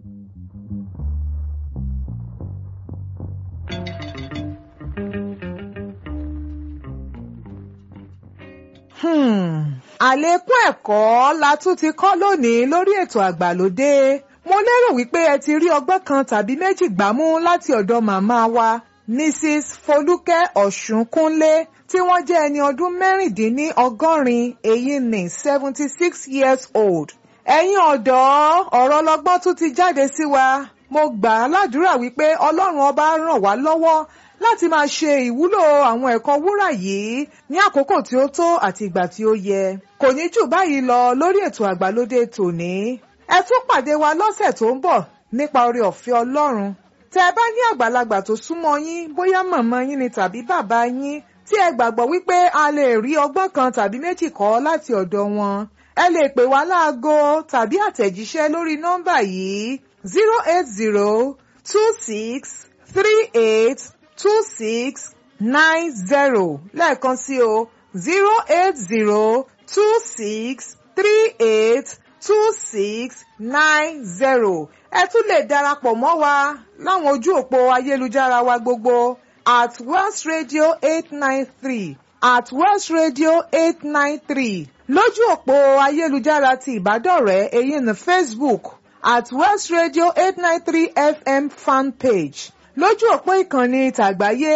Hmm. àlékún ẹ̀kọ́ la tún ti kọ́ lónìí lórí ètò àgbàlódé mo lérò wípé ẹ ti rí ọgbọ́n kan tàbí méjì gbámú láti ọ̀dọ̀ màmá wa Mrs. Folúkẹ́ Ọ̀ṣunkúnlé tí wọ́n jẹ́ ẹni ọdún mẹ́rìndínní ọgọ́rin èyí ní seventy six years old ẹ̀yin ọ̀dọ́ ọ̀rọ̀ ọlọ́gbọ́n tún ti jáde sí wa mo gbà á ládùúrà wípé ọlọ́run ọba ràn wá lọ́wọ́ láti máa ṣe ìwúlò àwọn ẹ̀kọ́ wúrà yìí ní àkókò tí ó tó àti ìgbà tí ó yẹ kò ní jù báyìí lọ lórí ètò àgbàlódé tòní ẹ tún pàdé wa lọ́sẹ̀ tó ń bọ̀ nípa oore ọ̀fẹ́ ọlọ́run tẹ́ ẹ bá ní àgbàlagbà tó súnmọ́ yín bóyá màmá yín ni tàbí bàbá yín tí ẹ gbàgbọ́ wípé a lè rí ọgbọ́n kan tàbí méjì kọ́ láti ọ̀dọ̀ wọn ẹ lè pè wá láago tàbí àtẹ̀jíṣẹ́ lórí nọ́mbà yìí zero eight zero two six three eight two six nine zero lẹ́ẹ̀kan sí o zero eight zero two six three eight two six nine zero ẹ tún lè darapọ̀ mọ́ wa láwọn ojú òpó ayélujára wa gbogbo at West Radio eight nine three at West Radio eight nine three lójú òpó ayélujára ti ìbádọ́rẹ̀ẹ́ èyí ní Facebook at West Radio eight nine three FM fan page lójú òpó ìkànnì tàgbáyé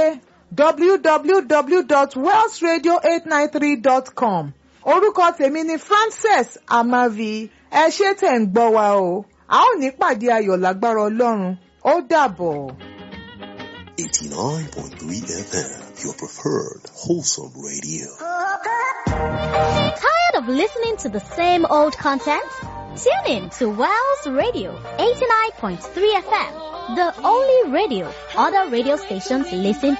www.wellsradio893.com orúkọ tèmi ni Frances Amavi ẹ ṣé tẹ̀ ń gbọ́ wa o a ó ní pàdé ayọ̀ lágbára Ọlọ́run ó dàbọ̀. 89.3 FM, your preferred wholesome radio. Tired of listening to the same old content? Tune in to Wells Radio 89.3 FM, the only radio other radio stations listen